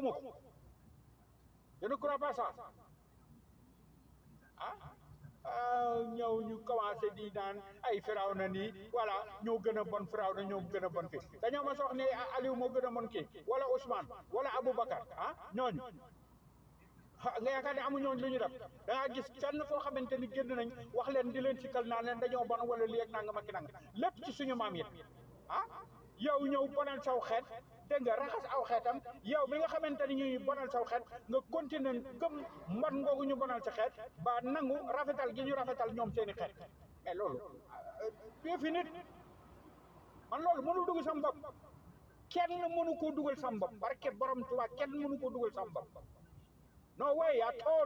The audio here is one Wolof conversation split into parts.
ma ko je ne crois pas ça ah ñëw ñu commencé di naan ay firaw na nii voilà ñoo gën a bon firaw na ñoo gën a bon kii dañoo ma sox ne Aliou moo gën a bon kii wala Ousmane wala Aboubacar ah ñooñu nga yaakaar ne amu ñooñu lu ñu def da ngaa gis kenn foo xamante ni génn nañ wax leen di leen sikkal naan leen dañoo bon wala lii ak nanga ma ki nanga lépp ci suñu maam yi ah yow ñëw bonal saw xeet dégg nga raxas aw xeetam yow bi nga xamante ni ñuy bonal saw xeet nga continuer gëm mbon ngoogu ñu bonal sa xeet ba nangu rafetal gi ñu rafetal ñoom seeni xeet mais loolu yëfi nit man loolu mënul dugg sam bopp kenn mënu koo dugal sam bopp barke borom Tuubaa kenn mënu koo dugal sam bopp no way at all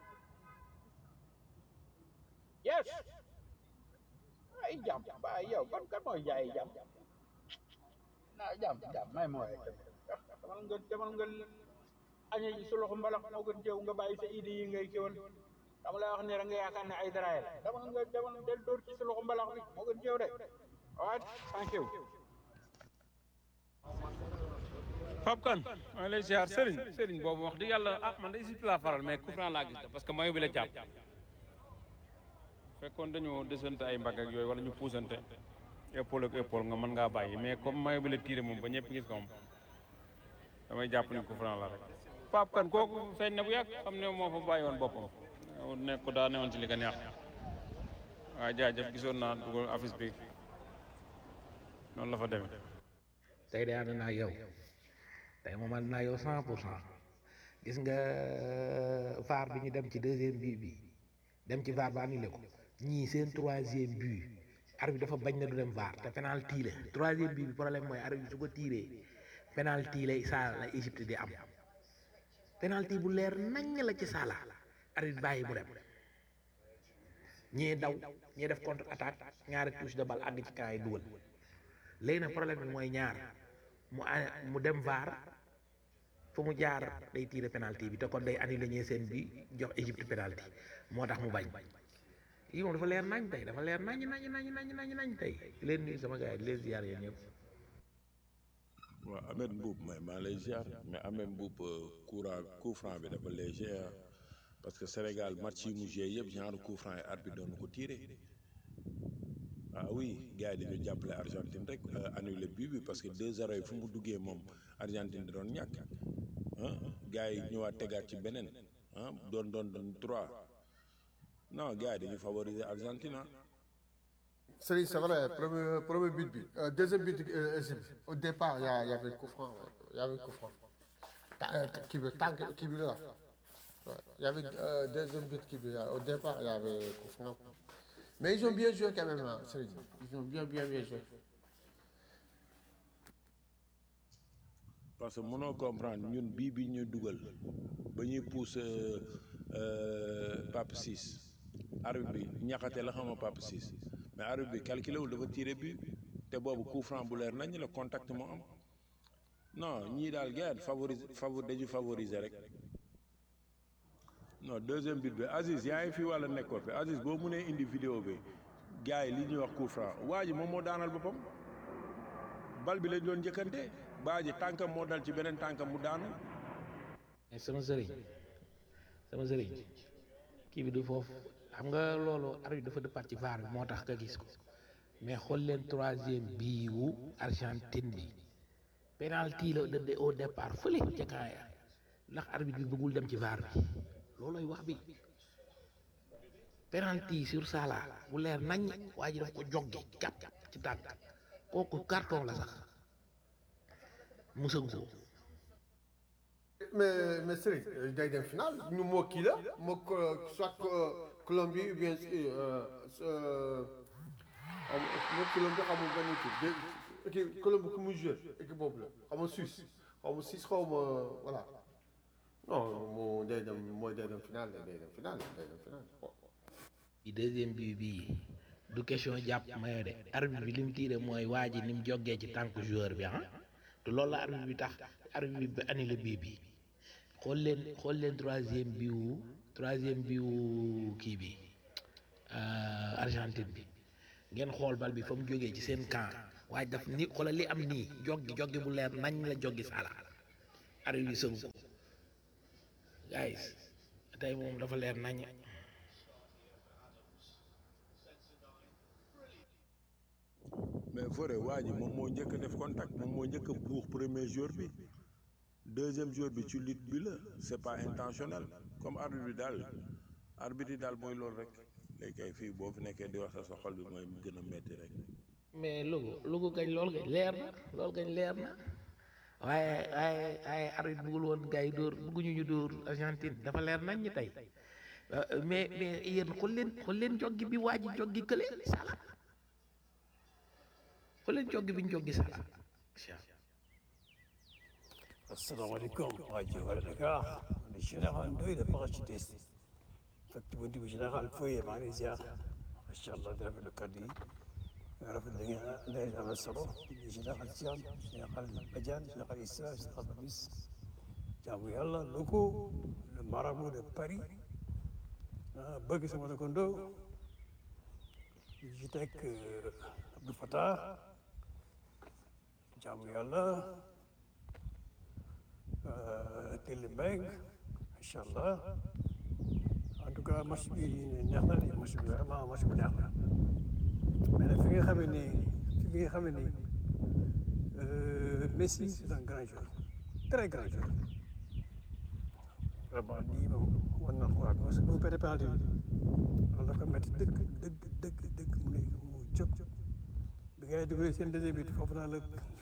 yes ay jàmm ba yow kon kan mooy jaay jàmm ah jàmm jàmm may ma waaye demal nga demal nga añe ji su loxo mbalax moo gën jëw nga bàyyi sa idée yi ngay kiwal dama lay wax ne da nga yaakaar ne ay daraay la demal nga demal del dóor ci sa loxo mbalax bi moo gën jëw de waaw thank you Pape Kane maa ngi lay ziar Serigne Serigne boobu wax dëgg yàlla ah man de Égypte laa faral mais coup franc laa gis parce que mayo bi la jàpp fekkoon dañoo desante ay mbagg ak yooyu wala ñu puusante épaule ak épaule nga mën ngaa bàyyi mais comme mayo bi la tiire moom ba ñëpp gis ko moom damay jàpp ni coup franc la rek. Pape Kane kooku feeñ na bu yàgg xam ne moo fa bàyyi woon boppam nekk ko daa newoon ci li nga neex waaw jaajëf gisoon naa dugal affiche bi noonu la fa demee. tey de ànd naa yow tey moom ànd naa yow cent pour cent gis nga VAR bi ñu dem ci deuxième but bi dem ci VAR ba annulé ko ñii seen troisième but arbitre dafa bañ na du dem VAR te penalty la troisième but bi problème mooy arbitre su ko tiiree penalty la saa la Égypte di am penalty bu leer naññ la ci Salah arbitre bàyyi mu dem ñii daw ñii def contre attaque ñaari touche de balle àgg ci camp yi dugal léegi nag problème bi mooy ñaar mu mu dem VAR fu mu jaar day tiire penalty bi te kon day annulé ñee seen bi jox Égypte penalty moo tax mu bañ lii moom dafa leer nañ tey dafa leer nañ nañ nañ nañ nañ nañ tey leen nuyu sama gars yi di leen ziar yéen ñëpp waaw Ahmed Mbuub mais maa lay ziar mais Ahmed Mbuub courant coup franc bi dafa léger parce que Sénégal match yi mu joué yëpp genre coup franc yi arbitre doon na ko tiré ah oui gars yi dañu jàppale Argentine rek annulé but bi parce que 2-0 yi fu mu duggee moom Argentine da doon ñàkk ah gars yi ñëwaat tegaat ci beneen ah doon doon doon 3 non gars yi dañu favoriser Argentine ah. C'est c'est vrai, premier, premier but, but. Euh, deuxième but, euh, Égypte. au départ, il y, a- il y avait le coup franc. ouais. Il y avait le coup franc. Ta- euh, qui veut, tank- qui veut là. Ouais. Il y avait euh, deuxième but qui veut. Au départ, il y avait le coup franc. Mais ils ont bien joué quand même, hein, Serigne. Ils ont bien, bien, bien joué. parce que mënoo comprendre ñun bii bi ñu dugal ba ñuy pousse Pape Ciss arbitre bi ñaxate la xama Pape Ciss mais arbitre bi calculé wul dafa tiré bi te boobu coup franc bu leer nañ la contact moo am non ñii daal gars favoriser favor dañu favoriser rek non deuxième but bi Aziz yaa ngi fi wàlla nekkoo fi Aziz boo mënee indi vidéo bi gars yi li ñuy wax coup franc waa ji moom moo daanal boppam bal bi lañ doon njëkkante baa ji tànkam moo dal ci beneen tànkam mu daanu mais sama sëriñ sama sëriñ kii bi du foofu xam nga loolu arbitre dafa dëppaat ci VAR bi moo tax nga gis ko mais xool leen troisième bii wu Argentine bi penalty la dëdde au départ fële ca camp ya ndax arbitre bi bëggul dem ci VAR bi loolooy wax bi penalty sur Salah bu leer nañ waa ji daf ko joggi gàpp ci tànk kooku carton la sax musagu ko Mais, mais Serigne, euh, day dem final, ñu moo kii la, moo ko- soit que Colombie ou bien euh, euh, xam nga Colombie xamul benn équipe de équipe Colombie ku muy joué équipe boobu la xaw ma Suisse xaw ma Suisse xaw ma voilà non moo day dem mooy day dem final day dem final day dem final. bi deuxième bi bii du question jàpp mayo de arbitre bi li mu tiire mooy waa ji ni mu jógee ci tànk joueur bi ah te loolu la arbitre bi tax arbitre bi annulé bii bi xool leen xool leen troisième bi wu troisième bi wu kii bi euh, Argentine bi ngeen xool bal bi fa mu jógee ci seen camp waaye daf ni xoolal li am nii joggi joggi bu leer nañ la joggi Salah arrivé Sonko guys tey moom dafa leer nañ mais Fodé waa ji moom moo njëkk a def contact moom moo njëkk a buux premier jour bi deuxième jour bi ci lutte bi la c'est pas intentionnel comme arbitre bi daal arbitre yi daal mooy loolu rek léegi kay fii boo fi nekkee di wax sa sa xol bi mooy gën a metti rek mais Louga Louga gañ loolu gañ leer na loolu gañ leer na waaye waaye waaye arbitre bëggul woon gars yi dóor bëgguñu ñu dóor Argentine dafa leer nañ ñi tey mais mais yéen xool leen xool leen joggi bi waa ji joggi kële sala xool leen joggi bi ñu joggi sala asalaamaaleykum rajo Wala Dakar man général Ndoye la parachutiste fekk bu ndibu général Foye maa ngi lay ziar macha allah di rafetlu kàddu yi nga rafetlu da ngeen day am na solo di général Thiam général Badiane général Issa général Babis jaamu yàlla loko le marabout de Paris ah bëgg sama dëkkandoo di ci teg Abdou Fatah jaamu yàlla Kelly Mbengue macha allah en tout cas match bi neex na de match bi vraiment match bi neex na mais nag fi nga xamee ni fi nga xamee ni Messi c'est un grand joueur très grand joueur vraiment lii moom war na xoolaat parce que bu perte penalty bi loolu dafa métti dëgg dëgg dëgg dëgg mu ne mu jóg bi ngay dugalee seen deuxième but foofu naa la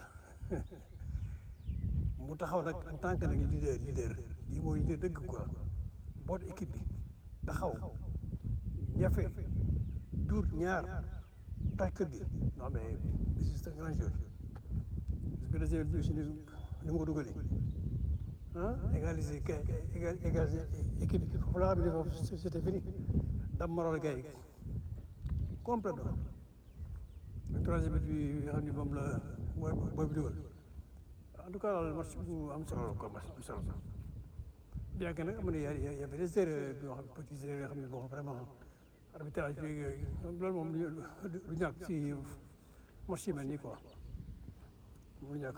mu taxaw nag en tant que nag leader leader lii mooy leader dëgg quoi boot équipe bi taxaw ñafe duur ñaar tax kër gi non mais c'est un grand joueur parce que deuxième bi aussi ni mu ko dugalee ah égaliser kay égaliser équipe bi foofu laa xam ne foofu c'était fini dam moral gars yi complètement le troisième but bi nga xam ne moom la mooy booy bi dugal en tout cas daal match bu am solo la quoi match bu solo la bien que nag am na y' a y' avait des erreurs yoo xam ne petites erreurs yoo xam ne bon vraiment arbitrage bi yooyu loolu moom du ñàkk si match yi mel nii quoi mu ñàkk.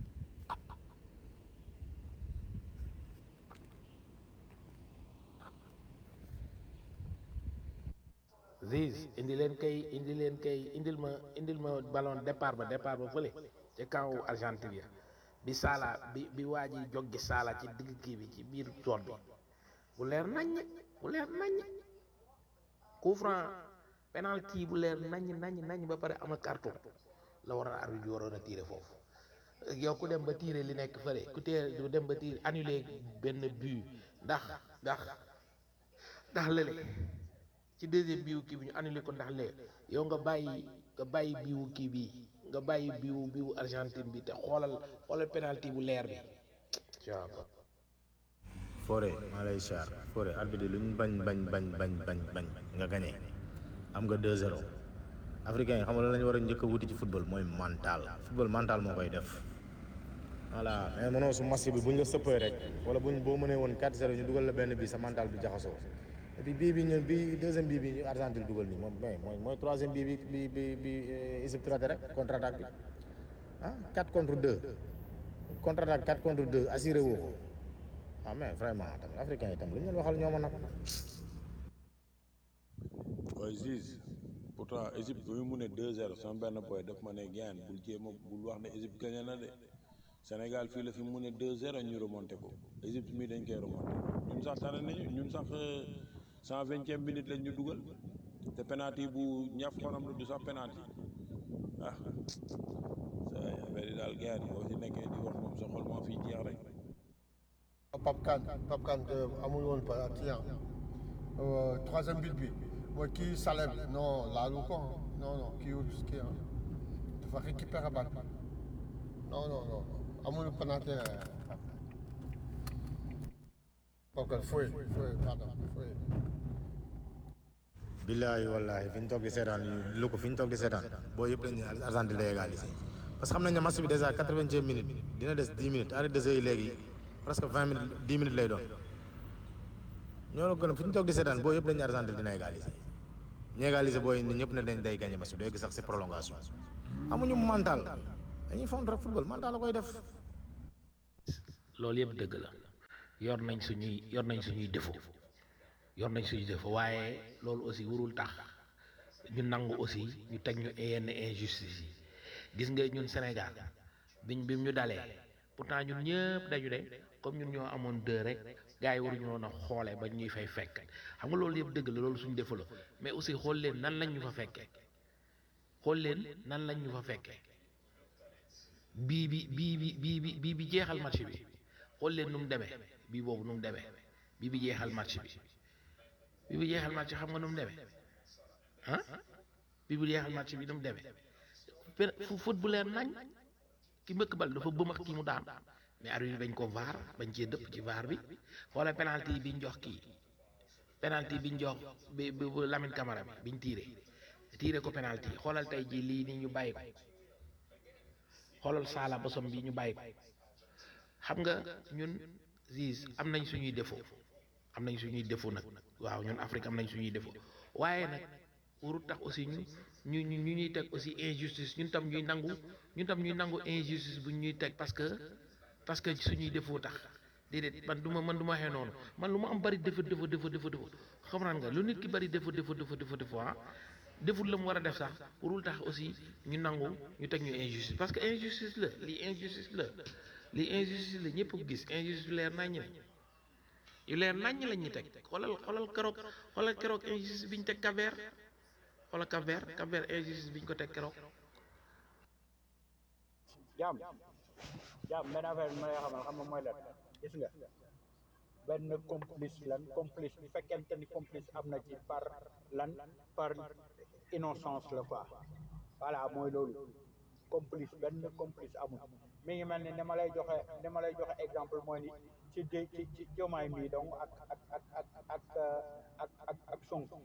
Ziz indi leen kay indi leen kay indil ma indil ma ballon départ ba départ ba fële ci kaw Argentine ya bi Sala bi bi waa ji joggi Sala ci digg kii bi ci biir tool bi bu leer naññ bu leer naññ coup franc penalty bu leer naññ naññ naññ ba pare am na carton la war a arbitre bi waroon a tiire foofu yow ku dem ba tiire li nekk fële ku tee du dem ba tiire annulé benn but ndax ndax ndax lële ci deuxième biiwu kii bi ñu annulé ko ndax lee yow nga bàyyi nga bàyyi biiwu kii bi nga bàyyi biiwu biiwu Argentine bi te xoolal xoolal penalty bu leer bi Fodé maa lay siyaar Fodé arbitre lu ñu bañ bañ bañ bañ bañ bañ nga gagné am nga 2-0 africain yi xam nga lan la ñu war a njëkk a wuti ci football mooy mental football mental moo koy def voilà mais mënoo su match bi bu ñu la sëppee rek wala buñ boo mënee woon 4-0 ñu dugal la benn bi sa mental bi jaxasoo et puis bii bi ñu bii deuxième bii bi ñu Argentine dugal nii moom mais mooy mooy troisième bii bi bi bi bi Égypte raté rek contre attaque bi ah 4 contre 2 contre attaque 4 contre 2 assuré woo ko ah mais vraiment tamit africain yi tam lu ñu leen waxal ñoo ma nag. waaye Ziz pourtant Égypte bi mu mu ne 2-0 sama benn boy daf ma ne gaan bul jéem a bul wax ne Égypte gagné na de Sénégal fii la fi mu ne 2-0 ñu remonté ko Égypte mii dañ koy remonté ñun sax tane nañu ñun sax cent vingtième minute lañ ñu dugal te penalty bu ñaf xonam la du sax penalty ah sa affaire yi daal gaan yi boo si nekkee di wax moom sa xol moo fiy jeex rek Pape Kane Pape Kane amul woon penalty troisième but bi mooy kii Salem non laalu ko non non kii kii dafa récupérer balle bi non non non amul penalty Pape Kane fooy fooy pardon fooy billaahi wallaahi fi ñu toog di seetaan lu ko fi ñu toog di seetaan boo yëpp dañuy Argentine day égaliser parce que xam nañ ne match bi déjà quatre-vingtième minute dina des dix minutes arrêt de jeu yi léegi presque vingt minutes dix minutes lay doon ñoo la gën a fi ñu toog di seetaan boo yëpp dañuy Argentine dina égaliser ñu égaliser booy nit ñëpp ne dañ day gagné match bi day gis sax si prolongation amuñu mental dañuy fond rek football mental la koy def loolu yëpp dëgg la yor nañ suñuy yor nañ suñuy défaut yor nañ suñuy défaut waaye loolu aussi warul tax ñu nangu aussi ñu teg ñu yenn injustice yi gis nga ñun Sénégal biñ bi ñu dalee pourtant ñun ñëpp dañu de comme ñun ñoo amoon deux rek gars yi waruñu woon a xoole ba ñuy fay fekk xam nga loolu yëpp dëgg la loolu suñu défaut la mais aussi xool leen nan lañ ñu fa fekkee xool leen nan lañ ñu fa fekkee bii bi bii bi bii bi bii bi jeexal match bi xool leen nu mu demee bii boobu nu mu demee bii bi jeexal match bi bii bi jeexal match xam nga nu mu demee ah bii bi jeexal match bi nu mu demee pen fu foot bu leer nañ ki mbëkk bal dafa bëmax kii mu daan mais arbitre bi bañ ko vaar bañ cee dëpp ci vaar bi xoola penalty yi biñ jox kii penalty biñ jox bi bi bu Lamine Camara bi biñ tiire tiire ko penalty xoolal tey jii lii nii ñu bàyyi ko xoolal saala bosom bi ñu bàyyi ko xam nga ñun Ziz am nañ suñuy défaut am nañ suñuy défaut nag waaw ñun Afrique am nañ suñuy défaut waaye nag warul tax aussi ñu ñu ñu ñu ñuy teg aussi injustice ñun tam ñuy nangu ñun tam ñuy nangu injustice bu ñuy teg parce que parce que suñuy défaut tax déedéet man du ma man du ma waxee noonu man lu ma am bari défaut défaut défaut défaut défaut xam naa nga lu nit ki bari défaut défaut défaut défaut défaut ah deful la mu war a def sax warul tax aussi ñu nangu ñu teg ñu injustice parce que injustice la lii injustice la lii injustice la ñëpp ko gis injustice leer naññ la yu leer naññ lañ ñu teg xoolal xoolal keroog xoolal keroog injustice bi ñu teg Cap-Vert xoolal Cap-Vert Cap-Vert injustice bi ñu ko teg keroog. jaam jaam benn affaire bi ma lay xamal xam nga mooy lan gis nga benn complice lan complice bu fekkente ni complice am na ci par lan par innocence la quoi voilà mooy loolu complice benn complice amul mi ngi mel ni ni ma lay joxe ni ma lay joxe exemple mooy ni ci ci ci ci jomaay mii donc ak ak ak ak ak ak ak ak Sonko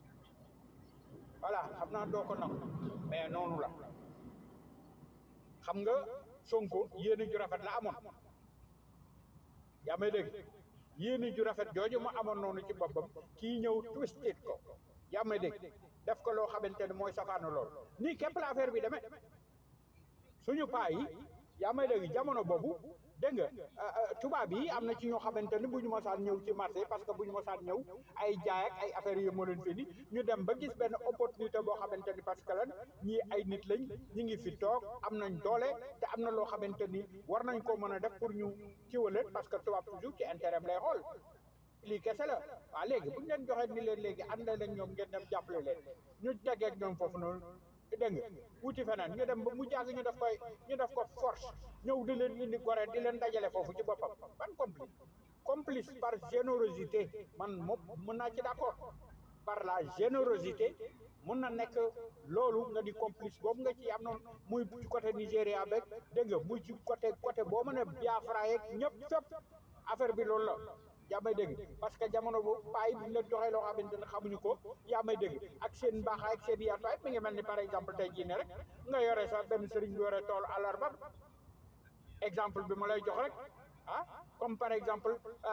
voilà xam naa doo ko nangu mais noonu la xam nga Sonko yéene ju rafet la amoon yaa may dégg yéene ju rafet jooju mu amoon noonu ci boppam kii ñëw twisted ko yaa may dégg def ko loo xamante ne mooy safaanu lool nii képp la affaire bi demee suñu paa yi yaa may dégg jamono boobu dégg nga tubaab yi am na ci ñoo xamante ne bu ñu mosaan ñëw ci marché parce que bu ñu mosaan ñëw ay jaay ak ay affaires yu moo leen fi ni ñu dem ba gis benn opportunité boo xamante ni parce que lan ñii ay nit lañ ñi ngi fi toog am nañ doole te am na loo xamante ni war nañ ko mën a def pour ñu kiwaleen parce que tubaab toujours ci intérêt lay xool lii kese la waaw léegi bu ñu leen joxee ni leen léegi ànd leen ñoom ngeen dem jàppale leen ñu tegeeg ñoom foofu noonu dégg nga wuti feneen ñu dem ba mu jàgg ñu def koy ñu def ko force ñëw di leen indi gore di leen dajale foofu ci boppam ban complice complice par générosité man moom mën naa ci d'accord par la générosité mun na nekk loolu nga di complice boobu nga ci am noonu muy ci côté Nigéria beeg dégg nga muy ci côté côté boo mën a Biafra yeeg ñëpp fépp affaire bi loolu la yaa may dégg parce que jamono bu payi bi ñu leen joxee loo xamante ne xamuñu ko yaa may dégg ak seen mbaaxaay ak seen yaatuwaay mi ngi mel ni par exemple tey jii ne rek nga yore sax benn sëriñ bi yore tool àllarba exemple bi ma lay jox rek ah comme par exemple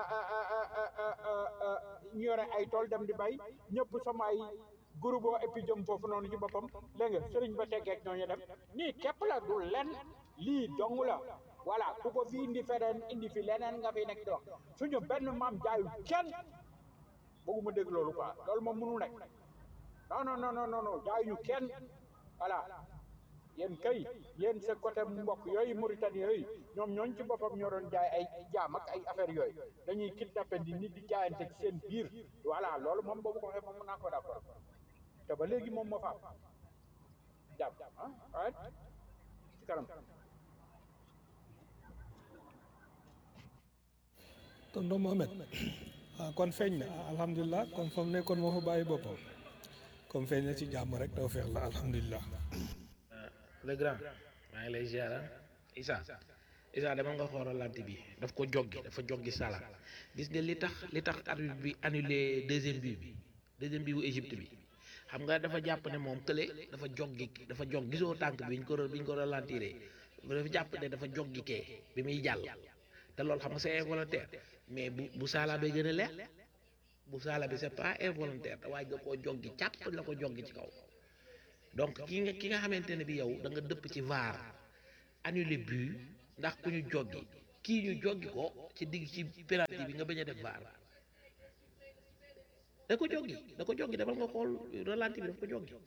ñu yore ay tool dem di bay ñëpp sama ay groupe et puis jëm foofu noonu ci boppam dégg nga sëriñ ba teggeeg ñooñu dem nii képp la du lenn lii dong la voilà ku ko fi indi feneen indi fi leneen nga fi nekk di wax suñu benn maam jaayul kenn bëgguma dégg loolu quoi loolu moom mënu nekk non non non non non jaayuñu kenn voilà yéen kay yéen sa côté mbokk yooyu Mauritanie yooyu ñoom ñooñ ci boppam ñoo doon jaay ay jaam ak ay affaire yooyu dañuy kidnappé di nit di jaayante ci seen biir voilà loolu moom boobu ko waxee moom mën naa ko d'accord te ba léegi moom moo fa am jàpp ah waaye ci kanam tonton Mohamed ah kon feeñ na alhamdulilah kon fa mu nekkoon moo fa bàyyi boppam comme feeñ na ci jàmm rek doo feex la alhamdulilah. le grand maa ngi lay ziar Issa Issa dama nga xoolal bi daf ko joggi dafa joggi Salah gis nga li tax li tax arbitre bi annulé deuxième but bi deuxième but bu Égypte bi xam nga dafa jàpp ne moom kële dafa joggi dafa jog gisoo tànk bi ñu ko bi ñu ko ralentiré dafa jàpp ne dafa joggi kee bi muy jàll te loolu xam nga c'est involontaire mais bu bu Salah bay gën a leer bu Salah bi c'est pas involontaire te waaye nga koo joggi càpp la ko joggi ci kaw donc ki nga ki nga xamante ne bi yow da nga dëpp ci VAR annulé but ndax ku ñu joggi kii ñu joggi ko ci digg ci penalty bi nga bañ a def vaar da ko joggi da ko joggi demal nga xool ralenti bi daf ko joggi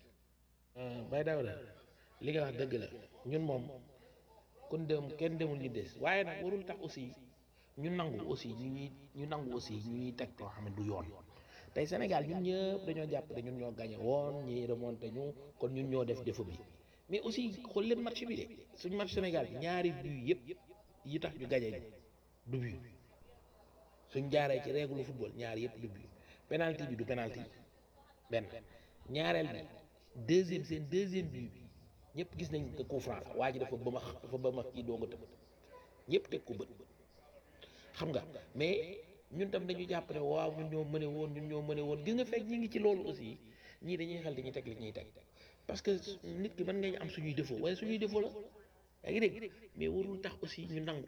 bay daw la li nga wax dëgg la ñun moom kon dem kenn demul ñu des waaye nag warul tax aussi ñu nangu aussi ñu ñuy ñu nangu aussi ñu ñuy teg loo xam ne du yoon tey Sénégal ñun ñëpp dañoo jàpp ne ñun ñoo gagné woon ñi remonté ñu kon ñun ñoo def défaut bi mais aussi xool leen match bi de suñu match Sénégal bi ñaari but yëpp yi tax ñu gagné ñu du but suñ jaaree ci règle football ñaari yëpp du but penalty bi du penalty benn ñaareel bi deuxième seen deuxième but bi ñëpp gis nañ ko coup franc la waa ji dafa bëmax dafa bëmax kii doog a tëb ñëpp teg ko bët xam nga mais ñun tam dañu jàpp ne waaw ñun ñoo mëne woon ñun ñoo mëne woon gis nga fekk ñi ngi ci loolu aussi ñii dañuy xel dañuy teg li ñuy teg parce que nit ki mën nga ñu am suñuy défaut waaye suñuy défaut la yaa ngi dégg mais warul tax aussi ñu nangu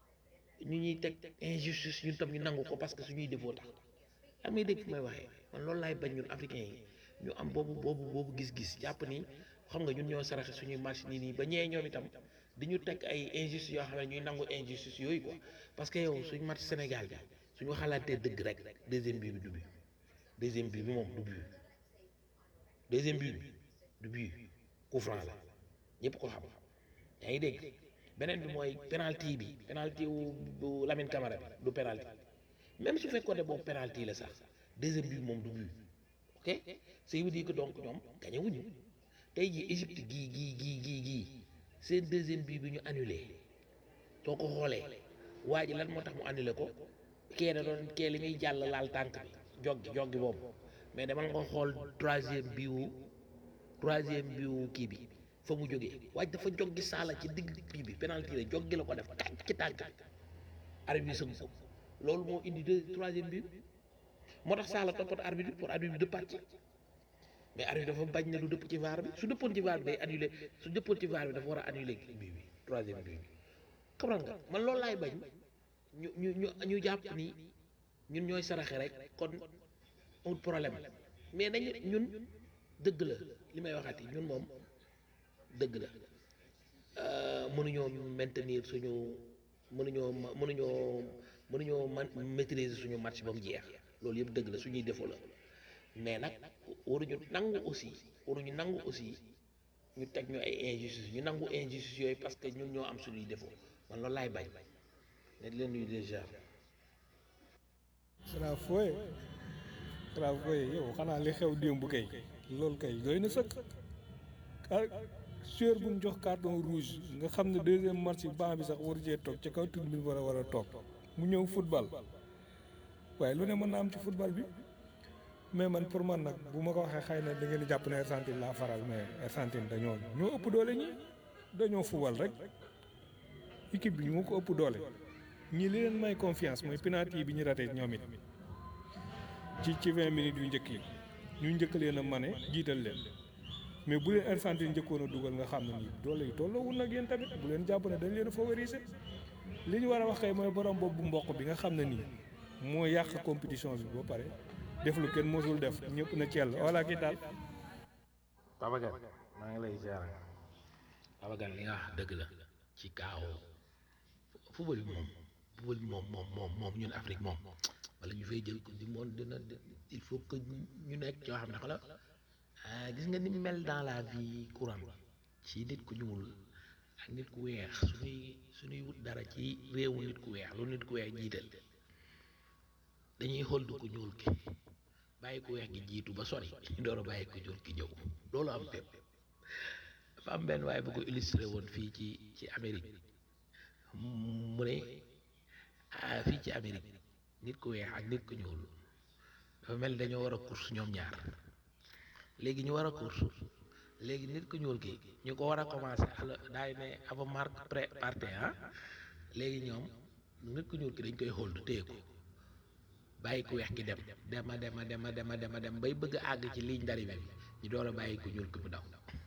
ñu ñuy teg injustice ñun tam ñu nangu ko parce que suñuy défaut tax am ngay dégg fi may waxee man loolu laay bañ ñun africains yi ñu am boobu boobu boobu gis-gis jàpp ni xam nga ñun ñoo saraxe suñuy marché nii nii ba ñee ñoom itam di ñu teg ay injustice yoo xam ne ñuy nangu injustice yooyu quoi parce que yow suñu match Sénégal bi suñu xalaatee dëgg rek deuxième but bi du but deuxième but bi moom du but deuxième but bi du but coup franc la ñëpp ko xam yaa ngi dégg beneen bi mooy penalty bi penalty wu bu Lamine Camara bi du penalty même su fekkoon ne boobu penalty la sax deuxième but moom du but ok ça veut dire que donc ñoom gagné wuñu tey jii Égypte gii gii gii gii gii seen deuxième but bi ñu annulé soo ko xoolee waa ji lan moo tax mu annulé ko kee da doon kee li muy jàll laal tànk bi joggi joggi boobu mais demal nga xool troisième bi wu troisième bi wu kii bi fa mu jógee waaj dafa joggi saala ci digg kii bi penalty la joggi la ko def tànk ci tànk bi arbitre bi sëgg ko loolu moo indi deux troisième bi moo tax saala toppat arbitre bi pour arbitre bi dëppaat ci mais arbitre dafa bañ ne du dëpp ci VAR bi su dëppoon ci VAR bi day annulé su dëppoon ci VAR bi dafa war a annulé bii bi troisième bii bi comprendre nga man loolu laay bañ ñu ñu ñu ñu jàpp ni ñun ñooy saraxe rek kon amul problème mais dañu ñun dëgg la li may waxati ñun moom dëgg la mënuñoo maintenir suñu mënuñoo mënuñoo mënuñoo man maîtriser suñu match ba mu jeex loolu yëpp dëgg la suñuy défaut la mais nag waruñu nangu aussi waruñu nangu aussi ñu teg ñu ay injustice ñu nangu injustice yooyu parce que ñun ñoo am suñuy défaut man loolu laay bañ ne di leen nuyu déjà Kara Foye Kara Foye yow xanaa li xew démb kay loolu kay doy na sëkk ah joueur bu ñu jox carton rouge nga xam ne deuxième match bi banc bi sax waru cee toog ci kaw tribune bi war a war a toog mu ñëw football waaye lu ne mën na am ci football bi mais man pour man nag bu ma ko waxee xëy na da ngeen di jàpp ne Argentine laa faral mais Argentine dañoo ñoo ëpp doole ñi dañoo football rek équipe bi ñu ko ëpp doole ñi li leen may confiance mooy penalty bi ñu raté ñoom it ci ci vingt minutes yu njëkk yi ñu njëkk leen a mane jiital leen mais bu leen Argentine njëkkoon a dugal nga xam ne nii doole yi tolloowul nag yéen tamit bu leen jàpp ne dañ leen a favoriser li ñu war a wax kay mooy borom boobu mboq bi nga xam ne nii moo yàq compétition bi ba pare def lu kenn mosul def ñëpp na cell wala kii daal. Babacar maa ngi lay ziar Babacar li nga wax dëgg la ci kaaw football bi moom football bi moom moom moom moom ñun Afrique moom wala ñu fay jël ko di moom dina il faut que ñu nekk yoo xam ne xala gis nga ni mel dans la vie courante ci nit ku ñuul ak nit ku weex suñuy suñuy wut dara ci réewu nit ku weex lu nit ku weex jiital dañuy xool du ku ñuul ki bàyyi ku weex gi jiitu ba sori ñu door a bàyyi ku ñuul ki ñëw loolu am fépp dafa am benn waaye bu ko illustré woon fii ci ci Amérique mu ne ah fii ci Amérique nit ku weex ak nit ku ñuul dafa mel ni dañoo war a course ñoom ñaar léegi ñu war a course léegi nit ku ñuul ki ñu ko war a commencé ala daay ne avant marque pré parte ah léegi ñoom nit ku ñuul ki dañ koy xool du téye ko bàyyi ku weex ki dem dema dema dema dema dema dem bay bëgg a àgg ci ligne d'arrivée bi ñu door a bàyyi ku ñuul ki mu daw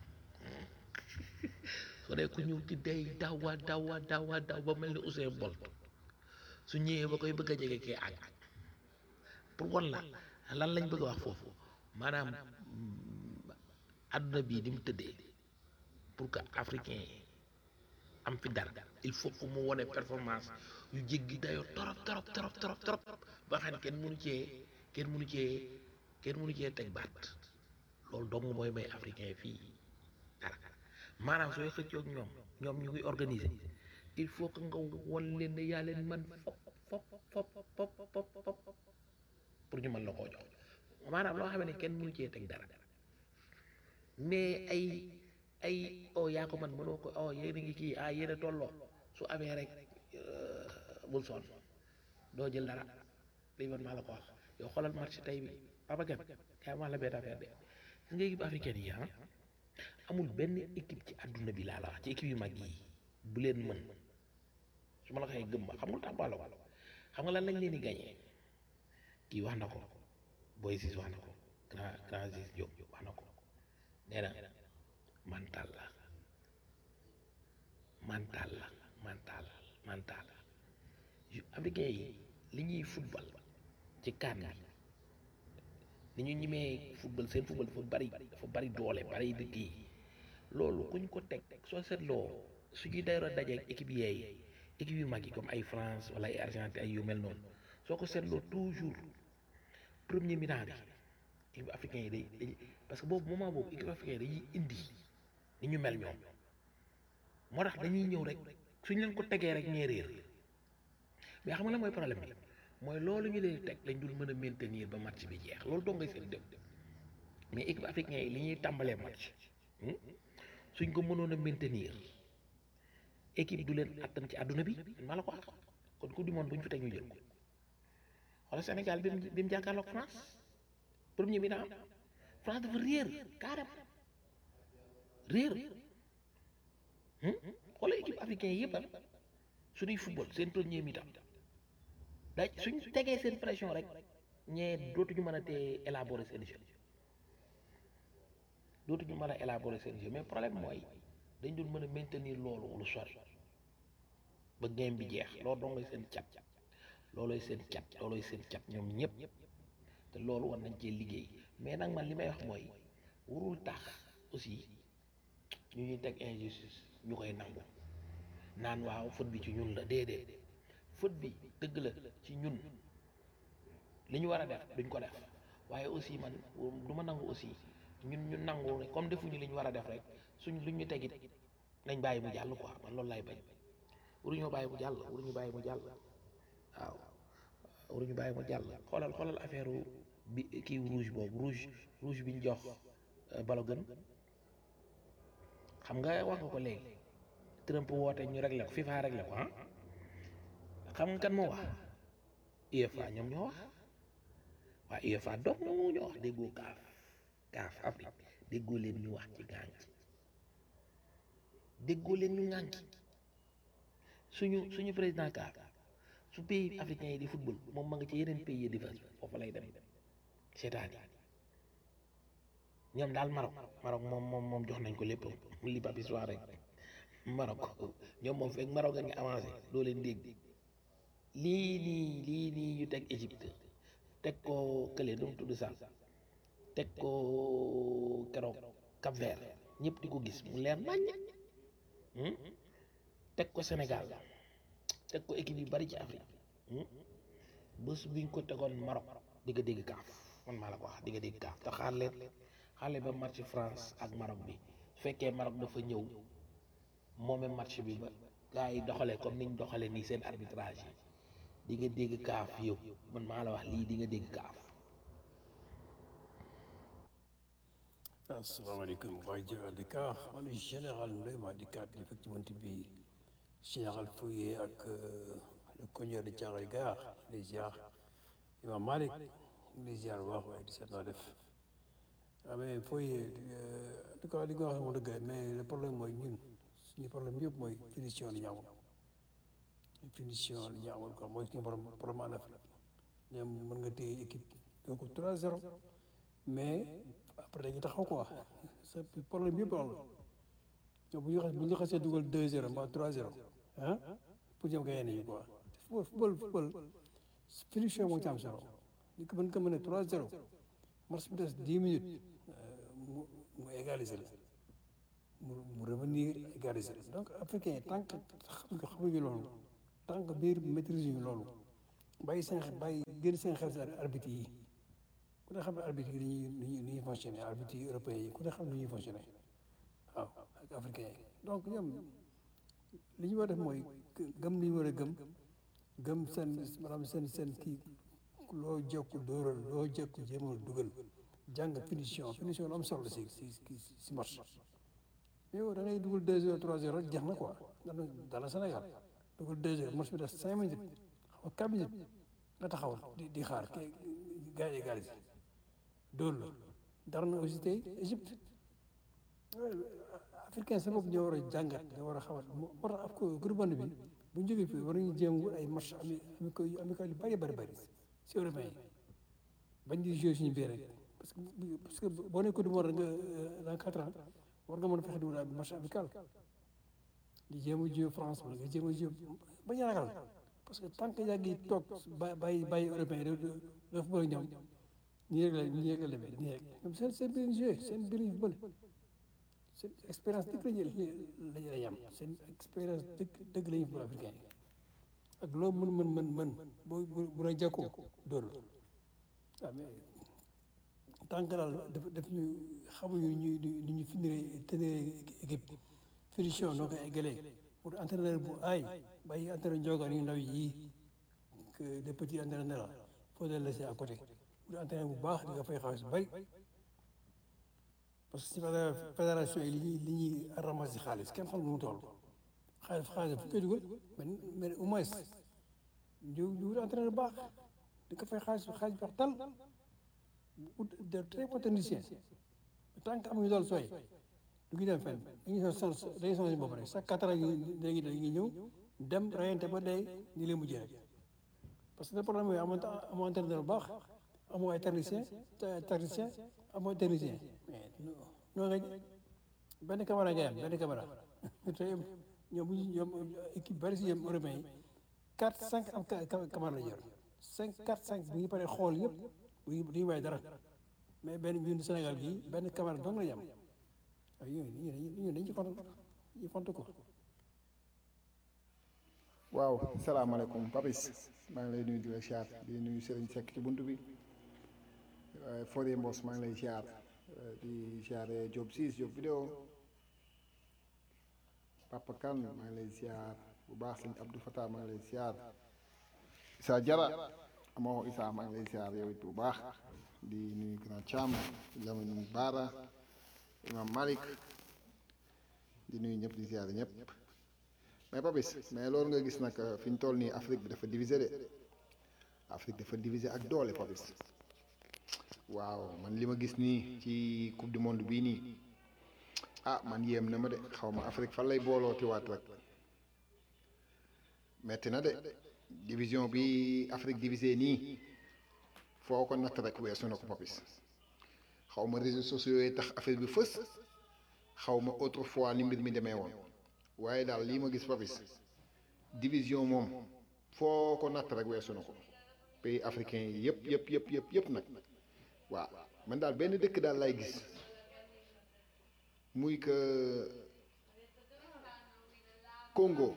soo dee ku ñuul ki day dawa dawa dawa daw ba mel ni Usain Bolt su ñëwee ba koy bëgg a jege kee àgg pour wan la lan lañ bëgg a wax foofu maanaam adduna bii ni mu tëddee pour que africain yi am fi dara il faut que mu wone performance yu jéggi dayoo torop torop torop torop torop ba xam ne kenn mënu cee kenn mënu cee kenn mënu cee teg baat loolu dong mooy may africain fii dara maanaam sooy xëccoo ak ñoom ñoom ñu ngi organiser il faut que nga won leen ne yaa leen man fop fop fop fop fop fop pour ñu mën la koo jox maanaam loo xam ne kenn mënu cee teg dara mais ay ay oh yaa ko man mënoo ko oh yéen a ngi kii ah yéen a tolloo su amee rek bul sonn doo jël dara lii man maa la ko wax yow xoolal match tey bi Papa Kane yaa ma la benn affaire de gis nga équipe africaine yi ah amul benn équipe ci àdduna bi laa la wax ci équipe yu mag yi bu leen mën su ma la waxee gëm ma xam nga tax balo xam nga lan lañ leen di gagné kii wax na ko Boy Sis wax na ko grand grand Sis Diop wax na ko nee na mental la mental la mental mental yu africain yi li ñuy football ci kan bi ni ñu ñimee football seen football dafa bari dafa bari doole bari di kii loolu kuñ ko teg soo seetloo suñuy dayro dajeeg équipe yeey équipe yu mag yi comme ay France wala ay Argentine ay yu mel noonu soo ko seetloo toujours premier mi-temps bi équipe africain yi day day parce que boobu moment boobu équipe africain yi dañuy indi ni ñu mel ñoom moo tax dañuy ñëw rek suñ leen ko tegee rek ñee réer mais xam nga la mooy problème bi mooy loolu ñu leen teg lañ dul mën a maintenir ba match bi jeex loolu doo ngay seen dëpp mais équipe africain yi li ñuy tàmbalee match suñ ko mënoon a maintenir équipe du leen attan ci àdduna bi maa la ko wax kon coupe du monde bu ñu fi teg ñu jël ko wala Sénégal bi mu bi mu jàkkaarloog France premier mi-temps France dafa réer carrément réer xoolal équipe africain yëpp am suñuy football seen premier mi-temps daaj suñ tegee seen pression rek ñee dootuñu mën a tee élaborer seen jeu dootuñu mën a élaborer seen jeu mais problème mooy dañ doon mën a maintenir loolu lu sori ba game bi jeex loolu doo ngay seen cat loolooy seen cat loolooy seen cat ñoom ñëpp te loolu war nañ cee liggéey mais nag man li may wax mooy warul tax aussi ñu ñuy teg injustice ñu koy nangu naan waaw faute bi ci ñun la déedéet faute bi dëgg la ci ñun li ñu war a def duñ ko def waaye aussi man du ma nangu aussi ñun ñu nangu ne comme defuñu li ñu war a def rek suñ luñ ñu tegit nañ bàyyi mu jàll quoi man loolu lay bañ waruñoo bàyyi mu jàll waruñu bàyyi mu jàll waaw waruñu bàyyi mu jàll xoolal xoolal affaire bi kii rouge boobu rouge rouge bi ñu jox Balogun xam nga wax nga ko léegi Trump woote ñu réglé ko FIFA réglé ko ah xam nga kan moo wax UEFA ñoom ñoo wax waa UEFA donc moo ñoo wax déggoo kaaf kaaf Afrique déggoo leen ñu wax ci gànc déggoo leen ñu ŋànk suñu suñu président kaaf su pays africain yi di football moom ma nga ci yeneen pays yi di fa foofu lay dem seetaan yi ñoom daal Maroc Maroc moom moom moom jox nañ ko lépp li Papis wax rek Maroc ñoom moom fekk Maroc a ngi avancé doo leen dégg lii nii lii nii ñu teg Égypte teg ko kële nu mu tudd sax teg ko keroog Cap Vert ñëpp di ko gis mu leer naññ teg ko Sénégal teg ko équipe yu bari ci Afrique bés biñ ko tegoon Maroc di nga dégg kaaf man maa la ko wax di nga dégg kaaf te xaar leen xaar leen ba match France ak Maroc bi su fekkee Maroc dafa ñëw moome match bi ba gars yi doxalee comme niñ doxalee nii seen arbitrage yi di nga dégg kaaf yow man maa la wax lii di nga dégg kaaf asalaamaaleykum waa Jëral di Ka man général Ndoye maa di kaat effectivement bi général Fouye ak le cogneur de Thiaroye Gare les ziar Imam Malick les ziar bu baax waaye di seet naa def ah mais Fouye en tout cas li nga wax moom dëgg mais le problème mooy ñun suñu problème yëpp mooy finition li ñu amul finition li ñu amul quoi mooy suñu problème problème en Afrique ñoom mën nga téye équipe donc 3-0 mais après dañuy taxaw quoi sa problème yëpp loolu la bu ñu xas bu ñu xasee dugal 2-0 mbaa 3-0 ah pour ñoom gagné nañu quoi football football finition moo ci am solo ni ko mën ko mën a 3-0 match bi des 10 minutes mu mu égaliser la mu mu revenir égaliser la donc africain tant que xam nga xamuñu loolu tant que biir maîtrise ñu loolu bàyyi seen xel bàyyi génn seen xel si arbitre yi ku ne xam ne arbitre yi dañuy dañuy dañuy fonctionné arbitre yi européens yi ku ne xam ne dañuy fonctionné waaw ak africains yi donc ñoom li ñu war a def mooy gëm li ñu war a gëm gëm seen maanaam seen seen kii loo jekku dóoral loo jekku jéemal dugal jàng finition finition lu am solo si si si si match mais yow da ngay dugal deux heures trois heures rek jeex na quoi dana dana Sénégal dugal deux heures match bi def cinq minutes xam nga quatre minutes nga taxaw di di xaar kii gars yi égalisé dóor la dara na aussi tey Égypte africain sa bopp ñoo war a jàngat ñoo war a xamat moo tax af ko groupe bi bu ñu jógee fii war nañu jéem wut ay match ami amical amical yu bëri bëri bëri si européen yi bañ di jouer suñu biir rek parce que parce que boo nekk du monde nga dans quatre ans war nga mën a fexe di wut ay match amical di jéem a jouer France wala nga jéem a jouer bañ a ragal parce que tant que yaa ngi toog ba bàyyi bàyyi européen yi doo doo football ak ñoom nii rek la nii rek la demee nii rek ñoom seen seen biir jouer seen biir yu bëri seen expérience dëgg lañu lañu lay am seen expérience dëgg dëgg lañu pour africain yi ak loo mën mën mën mën boo bu la jàkkoo dóor waaw mais tant que daal daf daf ñu xamuñu ñu ñu ñu finiree tenir équipe finition noo koy eggalee pour entraîneur bu aay bàyyi entraîneur njogaan yu ndaw yi que des petits entraîneurs la faut les laisser à côté pour entraîneur bu baax di nga fay xaalis bu bari parce que si fédération yi li ñuy li ñuy ramasser xaalis kenn xam nu mu toll xaalis xaalis fu koy dugal mais mais au moins ñu ñu wut entraîneur bu baax di ko fay xaalis xaalis baax tal de très bons techniciens tant que amuñu dool sooy du ñu dem fenn dañuy sonn dañuy sonn si bopp rek chaque quatre ans dañuy dañuy ñëw dem rayante ba dee ñu leen mujjee rek parce que le problème mooy amoo amoo entraîneur bu baax amoo ay technicien technicien amoo technicien mais noo nga benn caméra ngay am benn caméra te ñoom bu ñu ñoom équipe bari si ñoom européen yi quatre cinq am caméra la yor cinq quatre cinq bu ñu paree xool yëpp bu ñu du ñu bàyyi dara mais benn ñun Sénégal gii benn caméra dong la ñu am waaw yooyu ñu ñu dañ ci compte ñu compte ko waaw salaamaaleykum Papis maa ngi lay nuyu di la siyaar di nuyu Serigne Seck ci bunt bi waaye Fodé Mbos maa ngi lay siyaar di siyaare Diop siis Diop vidéo Papa Kane maa ngi lay siyaar bu baax sëñ Abdou Fatah maa ngi lay siyaar Issa Jara amoo Issa maa ngi lay siyaar yow it bu baax di nuyu Grand Thiam Lamine Bara Imam Malik di nuyu ñëpp di siyaare ñëpp mais Papis mais loolu nga gis nag fi ñu toll nii Afrique bi dafa divisé de Afrique dafa divisé ak doole Papis waaw man li ma gis nii ci coupe du monde bii nii ah man yéem na ma de xaw ma Afrique fan lay booloo tiwaat rek metti na de division bi Afrique divisé nii foo ko natt rek weesu na ko Papis xaw ma réseaux sociaux yi tax affaire bi fës xaw ma autrefois ni mbir mi demee woon waaye daal lii ma gis Papis division moom foo ko natt rek weesu na ko pays africain yi yëpp yëpp yëpp yëpp yëpp nag waaw man daal benn dëkk daal lay gis muy que Congo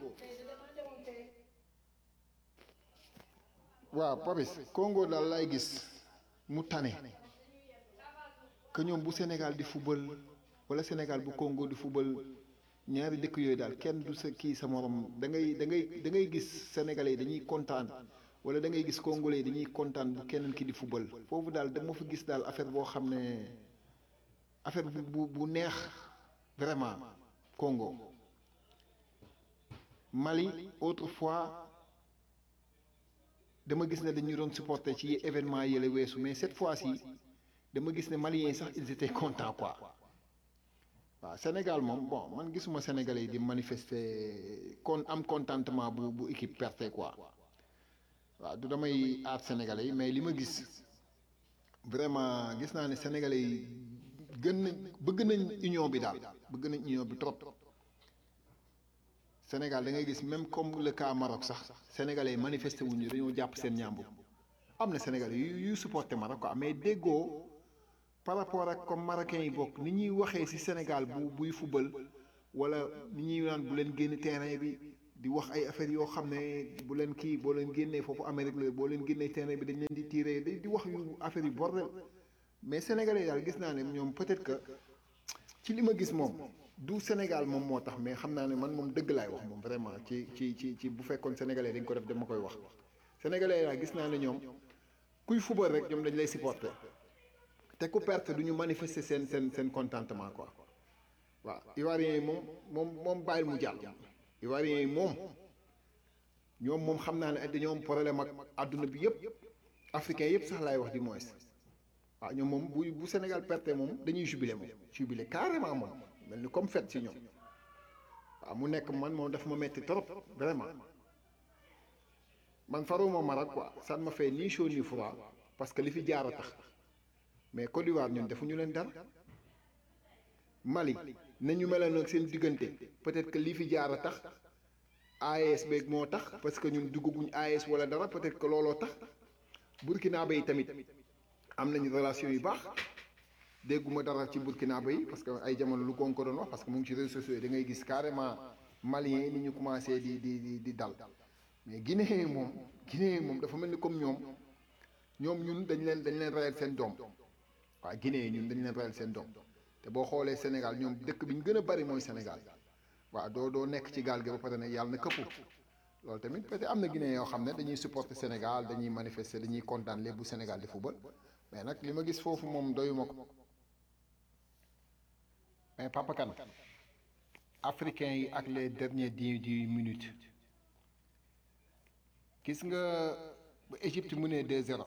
waaw Papis Congo daal lay gis mu tane que ñoom bu Sénégal di football wala Sénégal bu Congo di football ñaari dëkk yooyu daal kenn du sa kii sa morom da ngay da ngay da ngay gis sénégalais yi dañuy kontaan wala da ngay gis congolais yi dañuy kontaan bu keneen ki di football foofu daal dama fa gis daal affaire boo xam ne affaire bu bu bu neex vraiment Congo Mali autrefois dama gis ne dañuy doon supporter ci événement yële weesu mais cette fois-ci dama gis ne Maliens yi sax ils étaient contents quoi. waaw Sénégal moom bon man gisuma Sénégalais yi di manifester kon am contentement bu bu équipe perte quoi waaw du damay aar Sénégalais yi mais li ma gis vraiment gis naa ne Sénégalais yi gën nañ bëgg nañ union bi daal bëgg nañ union bi trop Sénégal da ngay gis même comme le cas Maroc sax Sénégalais yi manifester wuñu dañoo jàpp seen ñàmbu am na Sénégalais yu yu supporter Maroc quoi mais déggoo. par rapport ak comme marocains yi bokk ni ñuy waxee ci Sénégal bu buy fubal wala ni ñuy naan bu leen génn terrain bi di wax ay affaires yoo xam ne bu leen kii boo leen génnee foofu Amérique la boo leen génnee terrain bi dañ leen di tirer di di wax yu affaire yu bordel mais sénégalais daal gis naa ne ñoom peut-être que ci li ma gis moom du Sénégal moom moo tax mais xam naa ne man moom dëgg laay wax moom vraiment ci ci ci ci bu fekkoon sénégalais dañ ko def dama koy wax sénégalais daal gis naa ne ñoom kuy fubal rek ñoom dañ lay supporter te ku perte du ñu manifester seen seen seen contentement quoi waaw Ivoiriens yi moom moom moom bàyyil mu jàll Ivoiriens yi moom ñoom moom xam naa ne dañoo am problème ak àdduna bi yëpp africain yëpp sax laay wax di moins waaw ñoom moom bu bu Sénégal perte moom dañuy jubilé moom jubilé carrément moom mel ni comme fête si ñoom waaw mu nekk man moom daf ma metti trop vraiment man faruma Maroc quoi ça ne me fait ni chaud ni froid parce que li fi jaar a tax mais Côte d'Ivoire ñun defuñu leen dara Mali nañu meloon ak seen diggante peut-être que li fi jaar a tax AES beeg moo tax parce que ñun duggaguñ AES wala dara peut-être que looloo tax Burkina Bay tamit am nañu relation yu baax dégguma dara ci Burkina Bay parce que ay jamono lu ko ko doon wax parce que mu ngi ci réseaux sociaux yi da ngay gis carrément Maliens yi ni ñu commencé di di di di dal mais Guinée moom Guinée moom dafa mel ni comme ñoom ñoom ñun dañ leen dañ leen reyal seen doom waaw Guinée ñun dañ leen reyal seen doom te boo xoolee Sénégal ñoom dëkk bi ñu gën a bari mooy Sénégal waaw doo doo nekk ci gaal gi ba pare ne yàlla na këppu loolu tamit peut-être am na Guinée yoo xam ne dañuy supporter Sénégal dañuy manifester dañuy kontaan lépp bu Sénégal di football mais nag li ma gis foofu moom doyuma ko mais Papa Kane africains yi ak les derniers dix dix minutes gis nga ba Égypte mu ne 2-0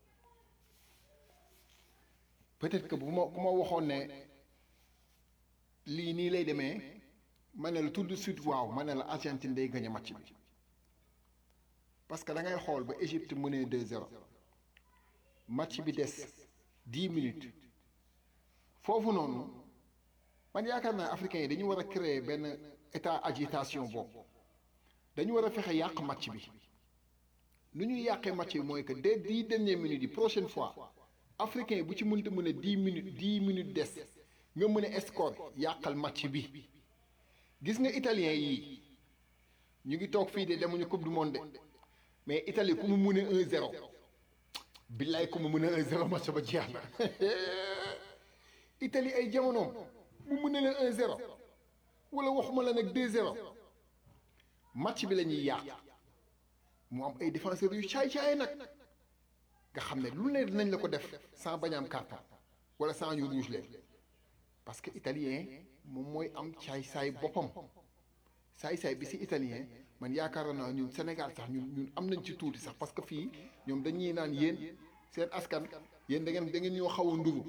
peut-être que bu ma ku ma waxoon ne lii nii lay demee ma ne la tout de suite waaw ma ne la Argentine day gagné match bi parce que da ngay xool ba Égypte mu ne 2-0 match bi des 10 minutes foofu noonu man yaakaar naa africains yi dañu war a créer benn état agitation boobu dañu war a fexe yàq match bi nu ñuy yàqee match bi mooy que dès dix dernières minutes yi prochaine fois africain bu ci mënta mën a dix minutes dix minutes des nga mën a score yàqal match bi gis nga italien yi ñu ngi toog fii de demuñu coupe du monde de mais Italie ku mu mën a un zéro billaay ku mu mën a un zéro match ba jeex na Italie ay jamonoom mu mën a leen un zéro wala waxuma la nag deux zéro match bi la ñuy yàq mu am ay défenseurs yu caay-caay nag nga xam ne lu ne dinañ la ko def sans bañ am carton wala sans ñu rouge leen parce que italien moom mooy am caay-saay boppam saay-saay bi si italien man yaakaar naa ñun Sénégal sax ñun ñun am nañ ci tuuti sax parce que fii ñoom dañuy naan yéen seen askan yéen da ngeen da ngeen ñoo xaw a nduru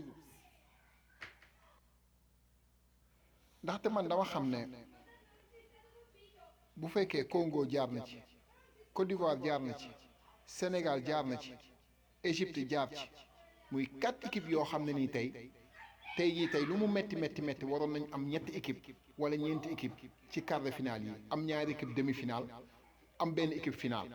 ndaxte man dama xam ne bu fekkee Congo jaar na ci Côte d'Ivoire jaar na ci Sénégal jaar na ci Égypte jaar ci muy quatre équipes yoo xam ne nii tey tey jii tey lu mu metti metti metti waroon nañ am ñetti équipe wala ñeenti équipe ci quart de finale yi am ñaari équipe demi-finale am benn équipe finale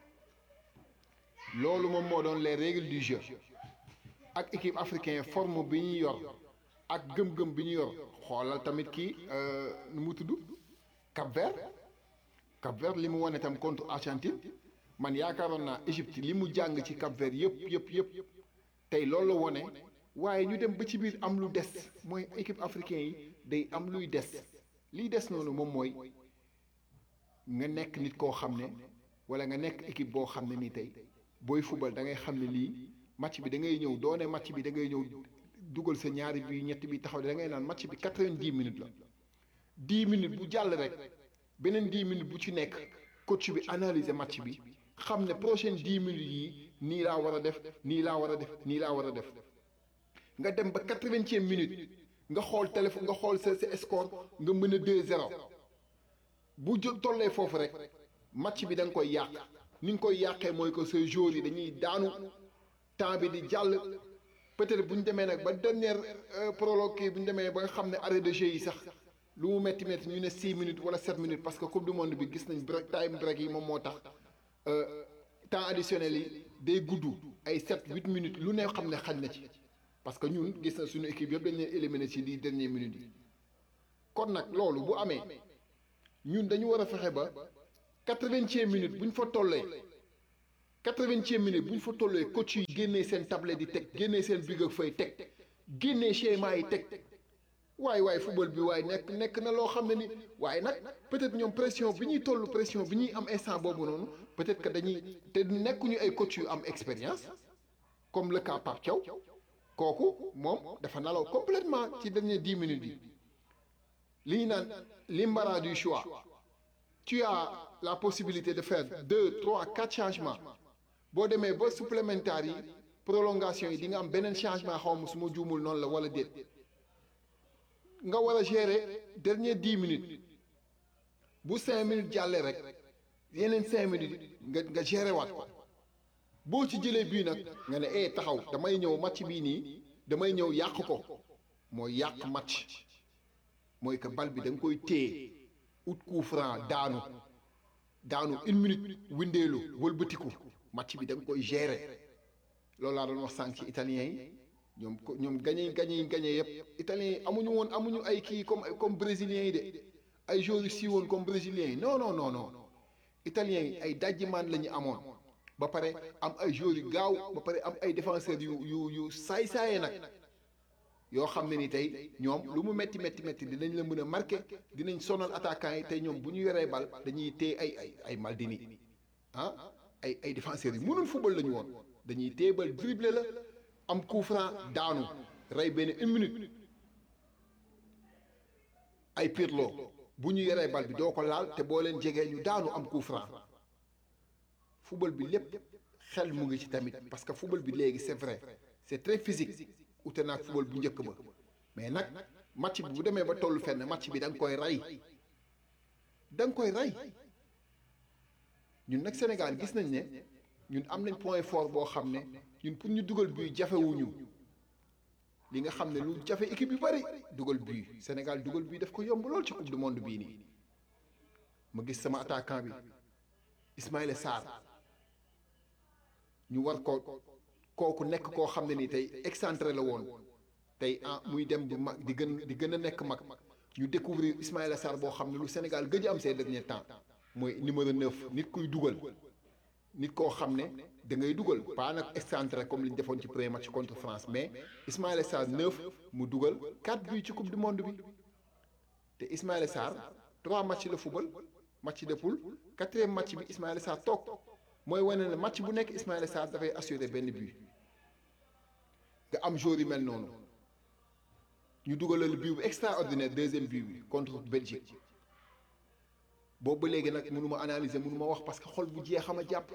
loolu moom moo doon les règles du jeu ak équipe africain forme bi ñu yor ak gëm-gëm bi ñu yor xoolal tamit kii nu mu tudd Cap Vert Cap Vert li mu wane tam contre Argentine man yaakaaroon naa Égypte li mu jàng ci Cap Vert yëpp yëpp yëpp tey loolu la wone waaye ñu dem ba ci biir am lu des mooy équipe africain yi day am luy des liy des noonu moom mooy nga nekk nit koo xam ne wala nga nekk équipe boo xam ne nii tey booy fubal da ngay xam ne lii match bi da ngay ñëw doone match bi da ngay ñëw dugal sa ñaari bi ñetti bi taxaw da ngay naan match bi quatre-vingt-dix minutes la dix minutes bu jàll rek beneen dix minutes bu ci nekk coach bi analyser match bi xam ne prochaine dix minutes yi nii laa war a def nii laa war a def nii laa war a def nga dem ba quatre-vingtième minute nga xool téléphone nga xool sa sa score nga mën a deux zéro bu jo tollee foofu rek match bi da nga koy yàq ni nga koy yàqee mooy que ces joueurs yi dañuy daanu temps bi di jàll peut-être bu ñu demee nag ba dernière prologue kii bu ñu demee ba nga xam ne arrêt de jeu yi sax lu mu métti métti ñu ne six minutes wala sept minutes parce que coupe du monde bi gis nañ break time break yi moom moo tax temps additionnel yi day gudd ay sept huit minutes lu ne xam ne xaj na ci parce que ñun gis na suñu équipe yëpp dañ leen éliminer ci lii dernière minute yi kon nag loolu bu amee ñun dañu war a fexe ba quatre-vingtième minute bu ñu fa tollee quatre-vingtième minute bu ñu fa tollee coach yi génnee seen tablette di teg génnee seen big ak fay teg génnee schéma yi teg waaye waaye football bi waaye nekk nekk na loo xam ne ni waaye nag peut-être ñoom pression bi ñuy toll pression bi ñuy am instant boobu noonu peut-être que dañuy te nekkuñu ay coach yu am expérience comme le cas Pape Thiaw kooku moom dafa nalaw complètement ci dernier dix minutes yi li ñu naan l'embarras du choix tu as la possibilité de faire deux trois quatre changements boo demee ba supplémentaire yi prolongation yi di nga am beneen changement xaw ma su ma juumul noonu la wala déet nga war a gérer dernier dix minutes bu cinq minutes jàllee rek yeneen cinq minutes nga nga gérer waat ko boo ci jëlee bii nag nga ne eh taxaw damay ñëw match bii nii damay ñëw yàq ko mooy yàq match mooy que bal bi da nga koy téye ut coup franc daanu daanu une minute windeelu wëlbatiku match bi da nga koy gérer loolu laa doon wax sànq ci italiens yi ñoom ko ñoom gañe gañe gañe yëpp italiens yi amuñu woon amuñu ay kii comme comme brésiliens yi de ay joueurs yu si woon comme brésiliens yi non non non non italiens yi ay dajjimaan la ñu amoon ba pare am ay joueurs yu gaaw ba pare am ay défenseurs yu yu yu saay-saaye nag yoo xam ne ni tey ñoom lu mu metti metti metti dinañ la mën a marqué dinañ sonal attaquants yi tey ñoom bu ñu yoree bal dañuy téye ay ay ay Maldini ah ay ay défenseurs yi mënul football la ñu woon dañuy téye bal dribble la am coup franc daanu rey benn une minute ay Pirlo bu ñu yoree bal bi doo ko laal te boo leen jegee ñu daanu am coup franc football bi lépp xel mu ngi ci tamit parce que football bi léegi c'est vrai c'est très physique ute naag football bu njëkk ba mais nag match bi bu demee ba tollu fenn match bi da nga koy rey da nga koy rey ñun nag Sénégal gis nañ ne ñun am nañ point fort boo xam ne ñun pour ñu dugal bii jafewuñu li nga xam ne lu jafe équipe yu bari dugal bii Sénégal dugal bii daf ko yomb lool ci coupe du monde bii nii ma gis sama attaquant bi Ismaïla Sarr ñu war ko kooku nekk koo xam ne ni tey excentré la woon tey ah muy dem bu mag di gën di gën a nekk mag ñu découvrir Ismaïla Sarr boo xam ne lu Sénégal gëj a am ces derniers temps mooy numéro 9 nit kuy dugal nit koo xam ne da ngay dugal pas nag excentré comme li ñu defoon ci premier match contre France mais Ismaïla Sarr 9 mu dugal 4 buts ci coupe du monde bi te Ismaïla Sarr 3 matchs la football match de poule quatrième match bi Ismaïla Sarr toog mooy wane ne match bu nekk Ismaïla Sarr dafay assurer benn but nga am joueur yu mel noonu ñu dugalal but bu extraordinaire deuxième but bi contre Belgique boobu ba léegi nag mënu ma analyser mënu ma wax parce que xol bu jeex xam a jàpp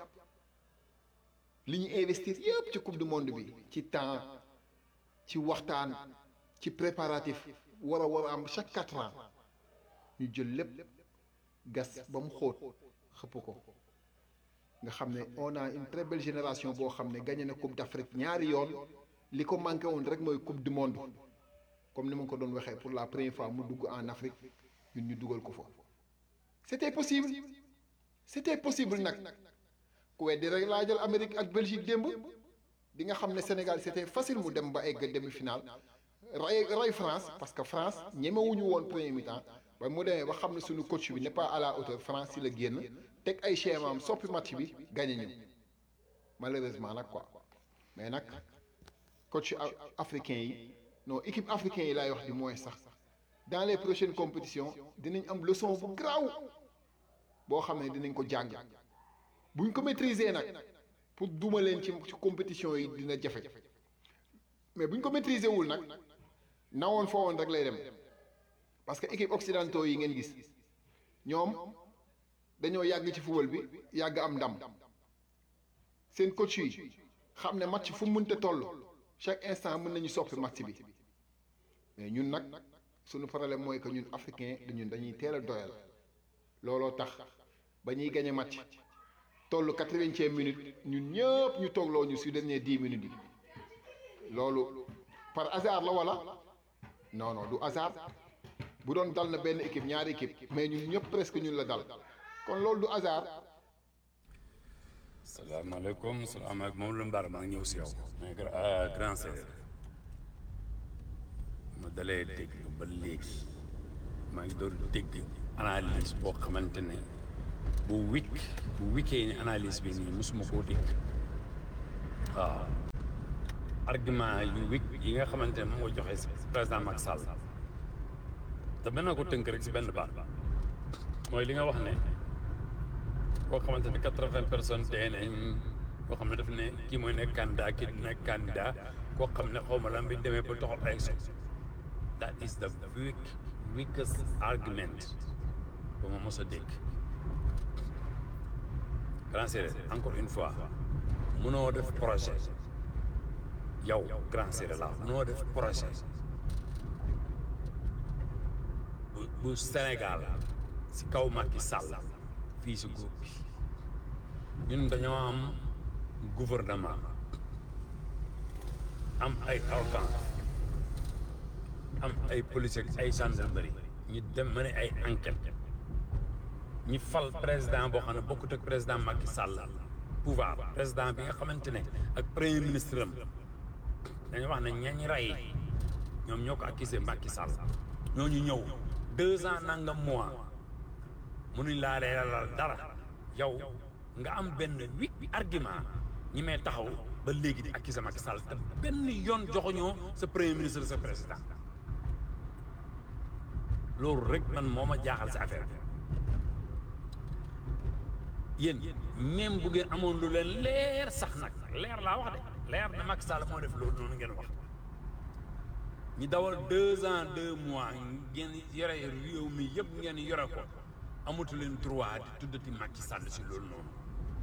li ñu investir yëpp ci coupe du monde bi ci temps ci waxtaan ci préparatif war a war a am chaque quatre ans ñu jël lépp gas ba mu xóot xëpp ko nga xam ne on a une très belle génération boo xam ne gagné na coupe d'Afrique ñaari yoon li ko manqué woon rek mooy coupe du monde comme ni ma ko doon waxee pour la première fois mu dugg en Afrique ñun ñu dugal ko fa c'était possible c'était possible nag ku weddi rek laa jël Amérique ak Belgique démb di nga xam ne Sénégal c'était facile mu dem ba egg demi-finale ray ray France parce que France ñemewuñu woon premier mi-temps ba mu demee ba xam ne suñu coach bi n'est pas à la hauteur France si la génn teg ay schéma am soppi match bi gagné ñu malheureusement nag quoi mais nag coach africain yi non équipe africain yi laay wax du moins sax dans les prochaines compétitions dinañ am leçon bu garaaw boo xam ne dinañ ko jàng buñ ko maîtriser nag pour duma leen ci ci compétition yi dina jafe mais buñ ko maîtriser wul nag nawoon foo woon rek lay dem parce que équipe occidentaux yi ngeen gis ñoom dañoo yàgg ci football bi yàgg am ndam seen coach yi xam ne match fu mu mënta toll chaque instant mën nañu soppi match bi mais ñun nag suñu problème mooy que ñun africain dañun dañuy teel a doyal looloo tax ba ñuy gagné match toll quatre-vingtième minute ñun ñëpp ñu toogloo ñu si dernier dix minutes yi loolu par hasard la wala non non du hasard bu doon dal na benn équipe ñaari équipe mais ñun ñëpp presque ñun la dal kon loolu du hasard salaamaaleykum salaamaaleykum moom la mbaar maa ngi ñëw si yow mais grand séeréer ma dalee dégg ba léegi maa ngi doon dégg analyse boo xamante ne bu wik bu wikkee ni analyse bi nii mosuma koo dégg waaw argument yu wik yi nga xamante ne moom nga joxe si président Macky Sall te mën na ko tënk rek si benn baat mooy li nga wax ne koo xamante ne quatre-vingts personnes dee nañ koo xam ne daf ne kii mooy nekk candidat kii du nekk candidat koo xam ne xaw ma lan bi demee ba toxal élection that is the weak weakest argument ba ma mos a dégg grand séeréer encore une fois mënoo def projet yow grand séeréer la mënoo def projet bu bu Sénégal si kaw Macky Sall fii si groupe bi ñun dañoo am gouvernement am ay arcan am ay police ak ay gendarmerie ñu dem ma ne ay enquête ñi fal président boo xam ne bokkut ak président Macky Sall pouvoir président bi nga xamante ne ak premier ministre am dañu wax ne ñañ rey ñoom ñoo ko accusé Macky Sall ñooñu ñëw deux ans nangam mois mënuñ laa leeralal dara yow nga am benn huit argument ñi may taxaw ba léegi di accusé Macky Sall te benn yoon joxuñoo sa premier ministre sa président loolu rek man moo ma jaaxal si affaire bi yéen même bu ngeen amoon lu leen leer sax nag leer laa wax de leer na Macky Sall moo def loolu noonu ngeen wax ñi dawal deux ans deux mois ngeen yore réew mi yëpp ngeen yore ko amatu leen droit di tuddati Macky Sall si loolu noonu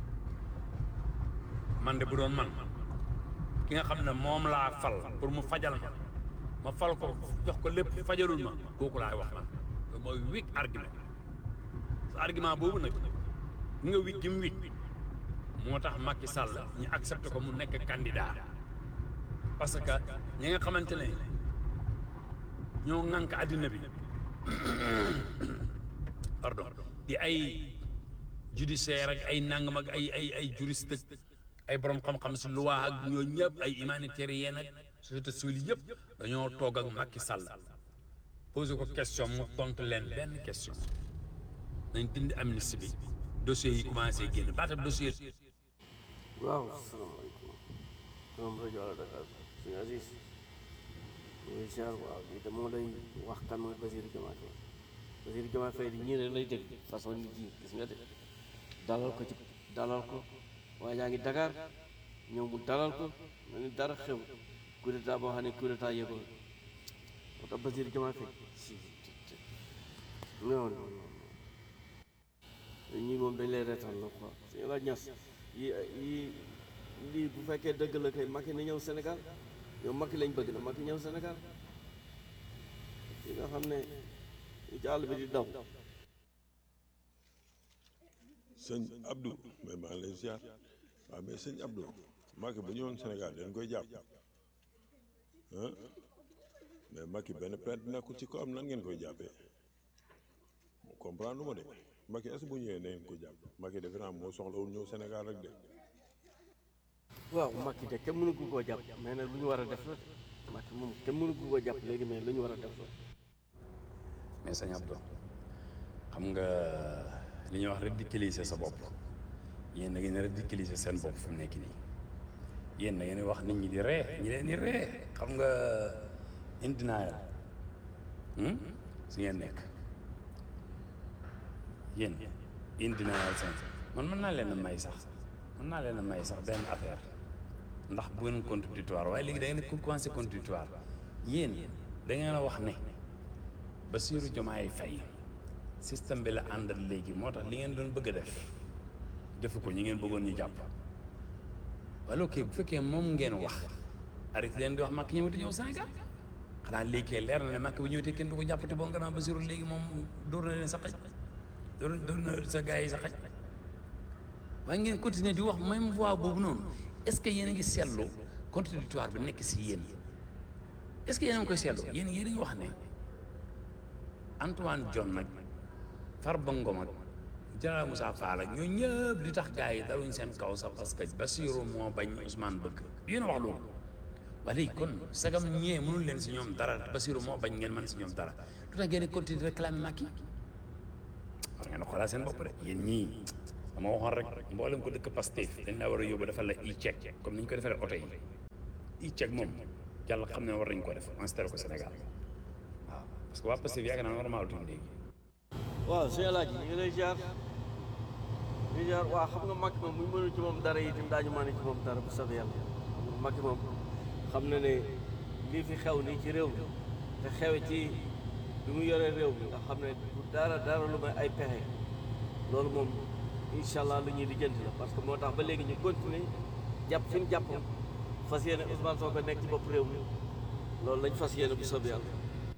man de bu doon man ki nga xam ne moom laa fal pour mu fajal ma ma fal ko jox ko lépp fajalul ma kooku laay wax man loolu mooy weak argument sa argument boobu nag nga wik gi mu wik moo tax Macky Sall ñu accepté ko mu nekk candidat parce que ñi nga xamante ne ñoo ŋànk àddina bi pardon di ay judiciaire ak ay nangam ak ay ay ay juriste ak ay borom xam-xam si loi ak ñoo ñëpp ay humanitairien ak société civile yëpp dañoo toog ak Macky Sall posé ko question mu tontu leen benn question nañ dindi amnistie bi dossier yi commencé génn baatam dossier waaw salaamaaleykum ñoom rajo Ala Dakar suñu Aziz ñooy ziar waaw lii de moo lay wax kan mooy Basirou Diomaye Faye Basirou Diomaye Faye di ñii rek lay dégg façon nit yi gis nga de dalal ko ci dalal ko waaye yaa ngi Dakar ñëw mu dalal ko mel ni dara xew coup d'état boo xam ne coup d'état yëgoo moo tax Basirou Diomaye Faye si non non non ñii moom dañ lay reetaan la quoi suñu la ñas yi yi lii bu fekkee dëgg la kay Macky na ñëw Sénégal yow Macky lañ bëgg na Macky ñëw Sénégal yi nga xam ne ñu ci àll bi di daw sëñ Abdou mais maa ngi lay ziar waaw mais sëñ Abdou Macky bu ñëwoon Sénégal dañ koy jàpp ah mais Macky benn plainte nekkul ci ko am nan ngeen koy jàppee comprendre ma de Macky est-ce que bu ñëwee na ngeen ko jàpp Macky defe naa moo soxlawul ñëw Sénégal rek de. waaw Macky de kenn mënu ko koo jàpp mais nag lu ñu war a def la Macky moom kenn mënu ko koo jàpp léegi mais lu ñu war a def la mais sëñ Abdou xam nga li ñuy wax ridiculiser sa bopp yéen da ngeen ridiculiser seen bopp fu mu nekk nii yéen da ngeen wax nit ñi di ree ñi leen di ree xam nga in denial si ngeen nekk yéen in denial seen man mën naa leen a may sax mën naa leen a may sax benn affaire ndax bu ngeen contradictoire waaye léegi da ngeen di commencé contradictoire yéen da ngeen a wax ne Bassirou Diomaye Faye système bi la àndal léegi moo tax li ngeen doon bëgg a def defu ko ñi ngeen bëggoon ñu jàpp wala ok bu fekkee moom ngeen wax arrêté leen di wax Macky ñëwati ñëw Sénégal xanaa léegi kay leer na ne Macky bu ñëwatee kenn du ko jàppati boo nga naan Bassirou léegi moom dóor na leen sa xaj dóor dóor na sa gars yi sa xaj waaye ngeen continuer di wax même voix boobu noonu est-ce que yéen a ngi seetlu contradictoire bi nekk si yéen est-ce que yéen a ngi koy seetlu yéen yéen a ngi wax ne Antoine John nag Farba Ngom ak Général Moussa Fall ak ñoo ñëpp li tax gars yi daluñ seen kaw sax parce que Bassirou moo bañ Ousmane bëgg yéen a wax loolu waaye léegi kon sagam ñee mënul leen si ñoom dara Bassirou moo bañ ngeen mën si ñoom dara lu tax ngeen di continuer réclamer Macky war ngeen a xoolaat seen bopp de yéen ñii dama waxoon rek mboolem ko dëkk Pastef dañ laa war a yóbbu defal la e-check comme ni ñu ko defalee oto yi e-check moom yàlla xam ne war nañ ko def installé ko Sénégal waaw parce que waa Pastef yaakaar naa normal tuuti léegi waaw sëñ Alaaji ñu ngi lay ziar ñu ziar waaw xam nga Macky moom bu ñu mënul ci moom dara itam daañu mën ci moom dara bu soobee yàlla Macky moom xam na ne lii fi xew nii ci réew mi te xewe ci bi mu yoree réew mi nga xam ne du dara dara lu may ay pexe loolu moom incha allah lu ñuy lijjanti la parce que moo tax ba léegi ñu continuer jàpp fi ñu jàpp fas yéene Ousmane Sonko nekk ci bopp réew mi loolu lañ fas yéene bu soobee yàlla.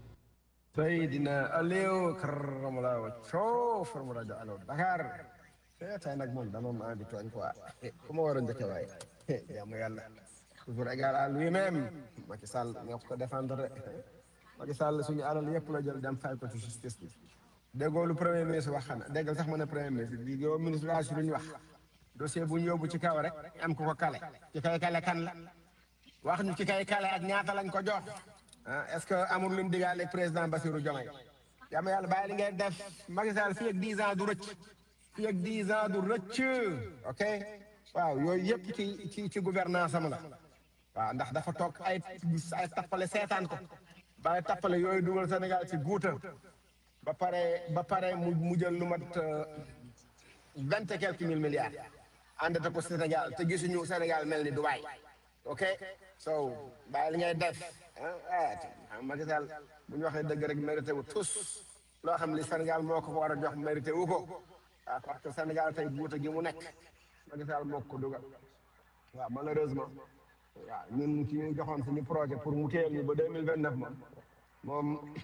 Seydina Aliou karamallahu wajhahu from rajo Allo Dakar tey nag moom dama am envie tooñ quoi ku ma war a njëkke waaye jaamu yàlla toujours égal à lui-même Macky Sall ñoo ko défendre Macky Sall suñu alal yëpp la jël dem fay ko ci justice bi déggoo lu premier ministre wax xanaa déggal sax ma ne premier ministre bi yow ministre la si lu ñu wax dossier bu ñu yóbbu ci kaw rek am ku ko kale ci kay kale kan la wax ñu ci kay kale ak ñaata lañ ko jox ah est-ce que amul lu mu digaale ak président Bassirou Diomaye yaa ma yàlla bàyyi li ngay def Macky Sall fii ak 10 ans du rëcc fii ak 10 ans du rëcc ok waaw yooyu yëpp ci ci ci gouvernance am la waaw ndax dafa toog ay ay tappale seetaan ko bàyyi tappale yooyu dugal Sénégal ci guuta ba pare ba pare mu mu jël lu mat vingt et quelques mille milliards àndate ko Sénégal te gisuñu Sénégal mel ni Dubaï ok so bàyyi li ngay def ah ah Macky Sall bu ñu waxee dëgg rek mérité wu tous loo xam li Sénégal moo ko ko war a jox mérité wu ko waaw parce que Sénégal tey guuta gi mu nekk Macky Sall moo ko dugal waaw malheureusement waaw ñun ci ñu joxoon suñu projet pour mu téyel ñu ba deux mille vingt neuf moom moom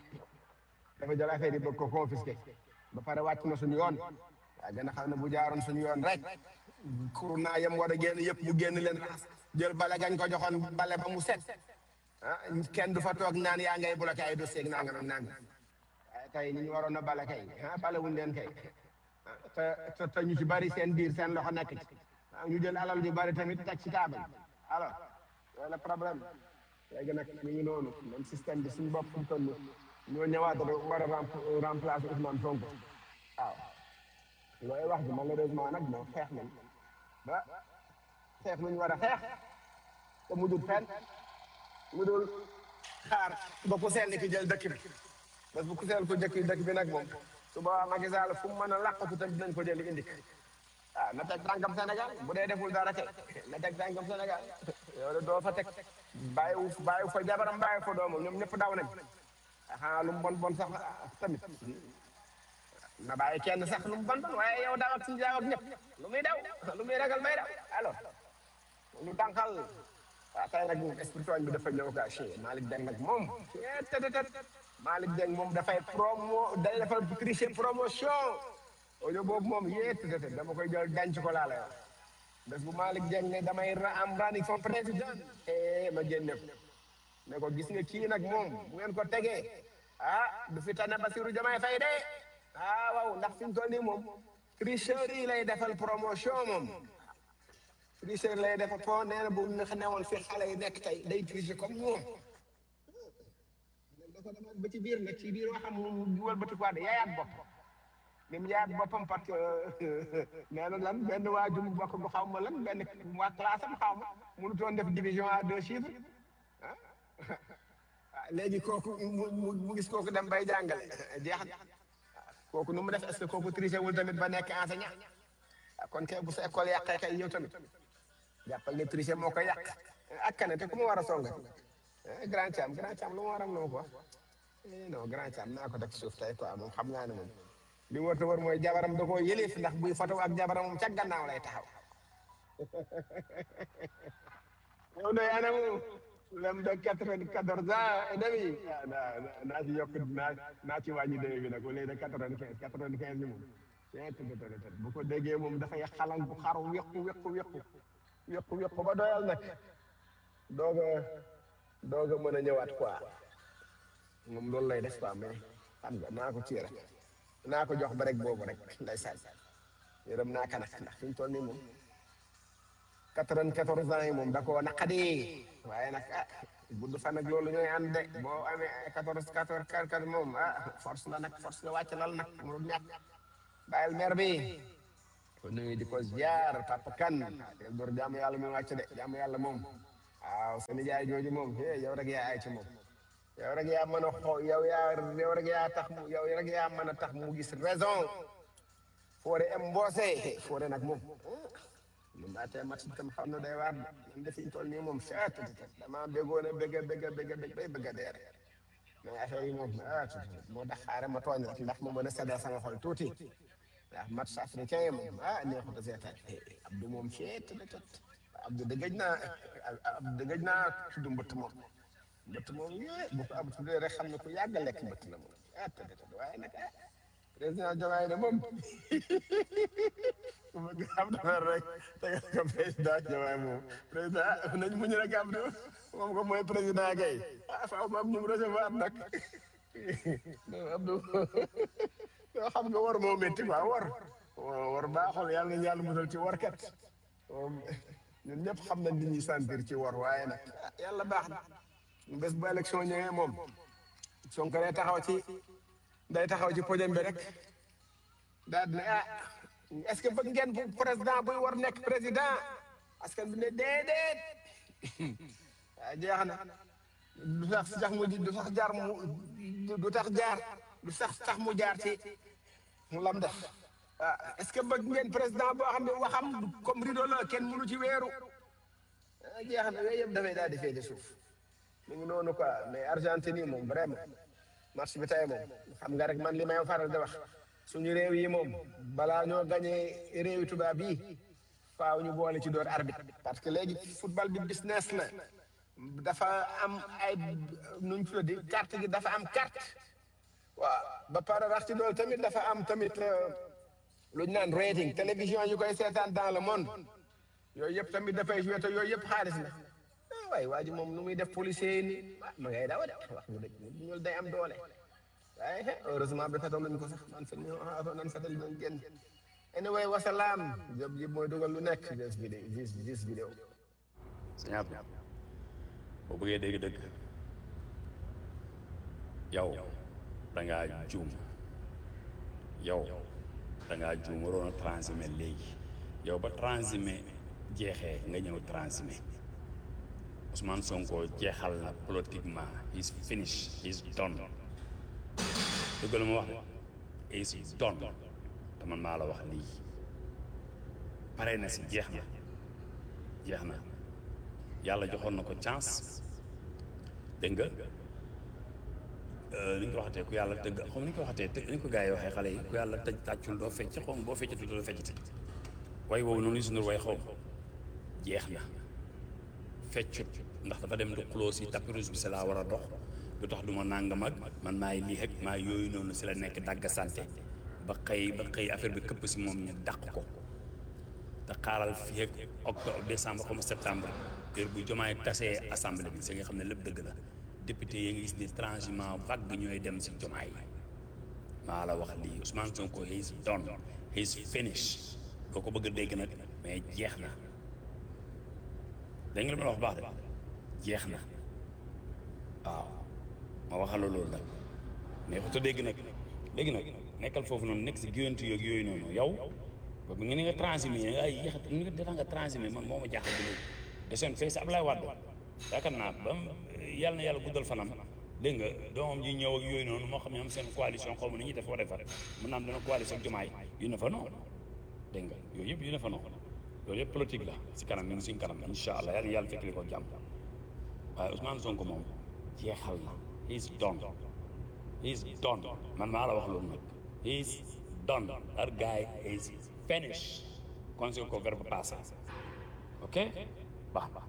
dafa jël affaire yi bëgg ko confisqué ba pare wàcc na suñu yoon waaw gën a xam ne bu jaaroon suñu yoon rek kur naa yem war a génn yëpp mu génn leen jël bale gañ ko joxoon bale ba mu set ah kenn du fa toog naan yaa ngay bloqué ay dossier ak nangam ak nangam waaye tey ni ñu waroon a bale kay ah bale wuñ leen kay te te te ñu ci bari seen biir seen loxo nekk ci ñu jël alal ñu bari tamit teg ci taabal alors loolu la problème léegi nag ñu ngi noonu même système bi suñu bopp fu toll ñoo ñëwaat war a remplacer Ousmane Sonko waaw looy wax ji malheureusement nag moo xeex nañ ba xeex nañ war a xeex te mu dul fenn mu dul xaar ba ku sell ki jël dëkk bi parce que ku sell ko jëkk dëkk bi nag moom su boobaa Macky Sall fu mu mën a làqatu tamit dinañ ko jël indi ah na teg tànkam Sénégal bu dee deful dara kay na teg tànkam Sénégal yow de doo fa teg bàyyiwu bàyyiwu fa jabaram bàyyiwu fa doomam ñoom ñëpp daw nañ xanaa lu mu bon bon sax tamit na bàyyi kenn sax lu mu bon bon waaye yow daw ak si daw ak ñëpp lu muy daw lu muy ragal bay daw alors ñu dànqal waaw tey nag esprit tooñ bi dafa ñëw kaa chi Malick Deng nag moom tëtëtët Malick Deng moom dafay promo day defal tricher promotion audio boobu moom yee tëtëtët dama koy jël denc ko laa lay wax bés bu Malick Deng ne damay ra am running for président eh ma génne ko ne ko gis nga kii nag moom bu ngeen ko tegee ah du fi tane Bassirou Diomaye Faye de ah waaw ndax fi mu toll nii moom tricheur yi lay defal promotion moom tricheur lay defal po nee na bu ñu newoon fi xale yi nekk tey day tricher comme moom dafa demaat ba ci biir nag ci biir waxam mu duwal ba tukwaat yaayaat bopp ni mu yaayaat boppam parce que nee na lan benn waa jum bokk bu xaw ma lan benn waa classe am xaw ma mënutoon def division à deux chiffres ah léegi kooku mu mu gis kooku dem bay jàngale jeex na kooku nu mu def est-ce que kooku triché wul tamit ba nekk enseignant kon kay bu sa école yàqee kay yow tamit jàppal ne triché moo ko yàq ak kane te ku mu war a songa grand Thiam grand Thiam lu mu war a noo ko non grand Thiam naa ko teg suuf tey quoi moom xam naa ne moom li mu war a wër mooy jabaram da koo yëleef ndax buy foto ak jabaram moom ca gannaaw lay taxaw yow de anamu lem de quatre-vingt-quatorze ans et demi naa naa ci yokk naa naa ci wàññi demi bi nag au lieu de quatre-vingt-quinze quatre-vingt-quinze bi moom bu ko déggee moom dafay xalan bu xaru wéqu wéqu wéqu wéqu wéqu ba doyal nag doog a doog a mën a ñëwaat quoi moom loolu lay def quoi mais xam nga naa ko ci rek naa ko jox ba rek boobu rek lay sànni yërëm naa ka nag ndax fi mu toll nii moom quatre-vingt-quatorze ans yi moom da koo naqadi waaye nag ah gudd fan ak loolu ñooy ànd de boo amee quatorze quatorze quatorze moom ah force la nag force la wàcc lal nag mënul ñàkk bàyyil mer bi ko nuyu di ko ziar papa kan del door jaamu yàlla mi wàcc de jaamu yàlla moom waaw sa nijaay jooju moom eh yow rek yaa ay ci moom yow rek yaa mën a xoo yow yaa yow rek yaa tax mu yow rek yaa mën a tax mu gis raison foore em mboose foore nag moom lu maatee mat itam xam na day waar de man de fi ñu toll nii moom chat dama béggoon a bégg a bégg a bégg a bégg bay bëgg a dee rek mais affaire yi moom ah moo tax xaaral ma tooñ rek ndax ma mën a seddal sama xol tuuti ndax match africain yi moom ah neexut a seetaan Abdou moom chet Abdou dëggëj naa Abdou dëggëj naa tudd mbëtt moom mbëtt moom yee bu ko Abdou tuddee rek xam ne ku yàgg a lekk mbëtt la moom ah tëdd waaye nag ah président Diomaye ne moom ku bëgg Abdou rek tegal ko président Diomaye moom président nañ muñ rek Abdou moom ko mooy président gay ah faaw ma am ñu mu recevoir nag Abdou yoo xam nga war moo métti quoi war war baaxul yàlla nañu yàlla musal ci warkat moom ñun ñëpp xam nañ li ñuy sentir ci war waaye nag ah yàlla baax na bés bu élection ñëwee moom Sonko day taxaw ci day taxaw ci podium bi rek daal di ne ah est-ce que bëgg ngeen bu président buy war nekk président askan bi ne déedéet ah jeex na du tax sax mu du tax jaar mu du tax jaar du sax tax mu jaar ci mu lam def ah est-ce que bëgg ngeen président boo xam ne waxam comme rideau la kenn mënu ci weeru ah jeex na yooyu yëpp dafay daal di féete suuf mu ngi noonu quoi mais Argentine yi moom vraiment match bi tey moom xam nga rek man li may faral di wax suñu réew yi moom balaa ñoo gañee réewi tubaab yi faaw ñu boole ci door arbitre parce que léegi football bi business la dafa am ay nuñ tuddi carte gi dafa am carte waaw ba pare rax ci loolu tamit dafa am tamit luñ naan rating télévision yu koy seetaan dans le monde yooyu yëpp tamit dafay joué te yooyu yëpp xaalis la ah waaye waa ji moom nu muy def policier yi nii ah ma ngay dawa de wax nga dëgg ñun day am doole waaye heureusement bi fetoon nañ ko sax man fa ñu nan fetal nañ génn anyway wasalaam job ji mooy dugal lu nekk this vidéo this this vidéo sëñ Abdou boo bëggee dégg dëgg yow da ngaa juum yow da ngaa juum waroon a transhumé léegi yow ba transhumé jeexee nga ñëw transhumé Ousmane Sonko jeexal na politiquement he's finished he's done dëgg la ma wax de he's done te man maa la wax lii pare na si jeex na jeex na yàlla joxoon na ko chance dégg nga ni ñu ko waxatee ku yàlla tëgg xam ni ñu ko waxatee te ni ko gars yi waxee xale yi ku yàlla tëj tàccul doo fecc xaw ma boo feccatul doo feccati way woowu noonu Youssou Ndour way xaw ma jeex na feccut ndax dafa dem du xuloo si tapis rouge bi si laa war a dox lu tax du ma nangam ak man maay lii ak maa yooyu noonu si la nekk dagg santé ba xëy ba xëy affaire bi këpp si moom ñu dàq ko te xaaral fii ak octobre décembre comme septembre heure bu jomaay tasee assemblée bi si nga xam ne lépp dëgg la député yi nga gis ni transhumant vague ñooy dem si jomaay maa la wax lii Ousmane Sonko he's done he's finished doo ko bëgg a dégg nag mais jeex na dégg nga li ma la wax baax de jeex na waaw ma waxal la loolu nag mais ko te dégg nag dégg nag nekkal foofu noonu nekk si géwantu yoog yooyu noonu yow ba nga ni nga transhumé ay yéex ni nga defa nga transhumé man moo ma jaaxal bi léegi desoon fee si Ablaye Wade yaakaar naa ba yàlla na yàlla guddal fanam dégg nga doomam ji ñëw ak yooyu noonu moo xam ne am seen coalition xaw ma ni ñuy def wala far mën naa am dana coalition ak jumaay yu ne fa non dégg nga yooyu yëpp yu ne fa non loolu yëpp politique la si kanam mi ngi suñ kanam incha allah yàlla na yàlla fekk li ko jàmm waaye Ousmane Sonko moom jeexal na he's done he's done man maa la wax loolu nag he's done that guy is finished conseil ko verbe passé ok baax baax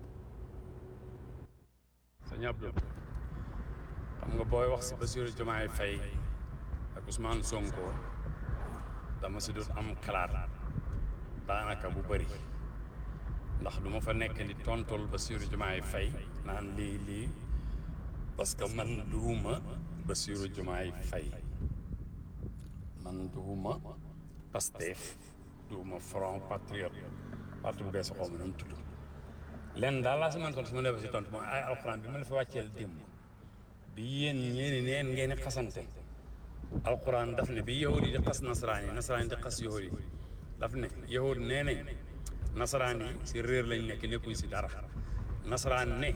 sëñ Abdou xam nga booy wax si Bassirou Diomaye Faye ak Ousmane Sonko dama si doon am xalaat daanaka bu bëri ndax du ma fa nekk di tontul Bassirou Diomaye Faye naan lii lii parce que man duuma Bassirou Diomaye Faye man duuma Pastef duuma Front Patriote parti bu bees xaw ma nu mu tudd lenn daal laa si man tontu su ma defee si tontu mooy ay alxuraan bi ma la fa wàcceel démb bi yéen ñeeni neen ngeen xasante alquran daf ne bi yahud yi di xas nasaraan yi nasaraan yi di xas yahud yi daf ne yahud nee nañ nasaraan yi si réer lañ nekk nekkuñ si dara nasaraan ne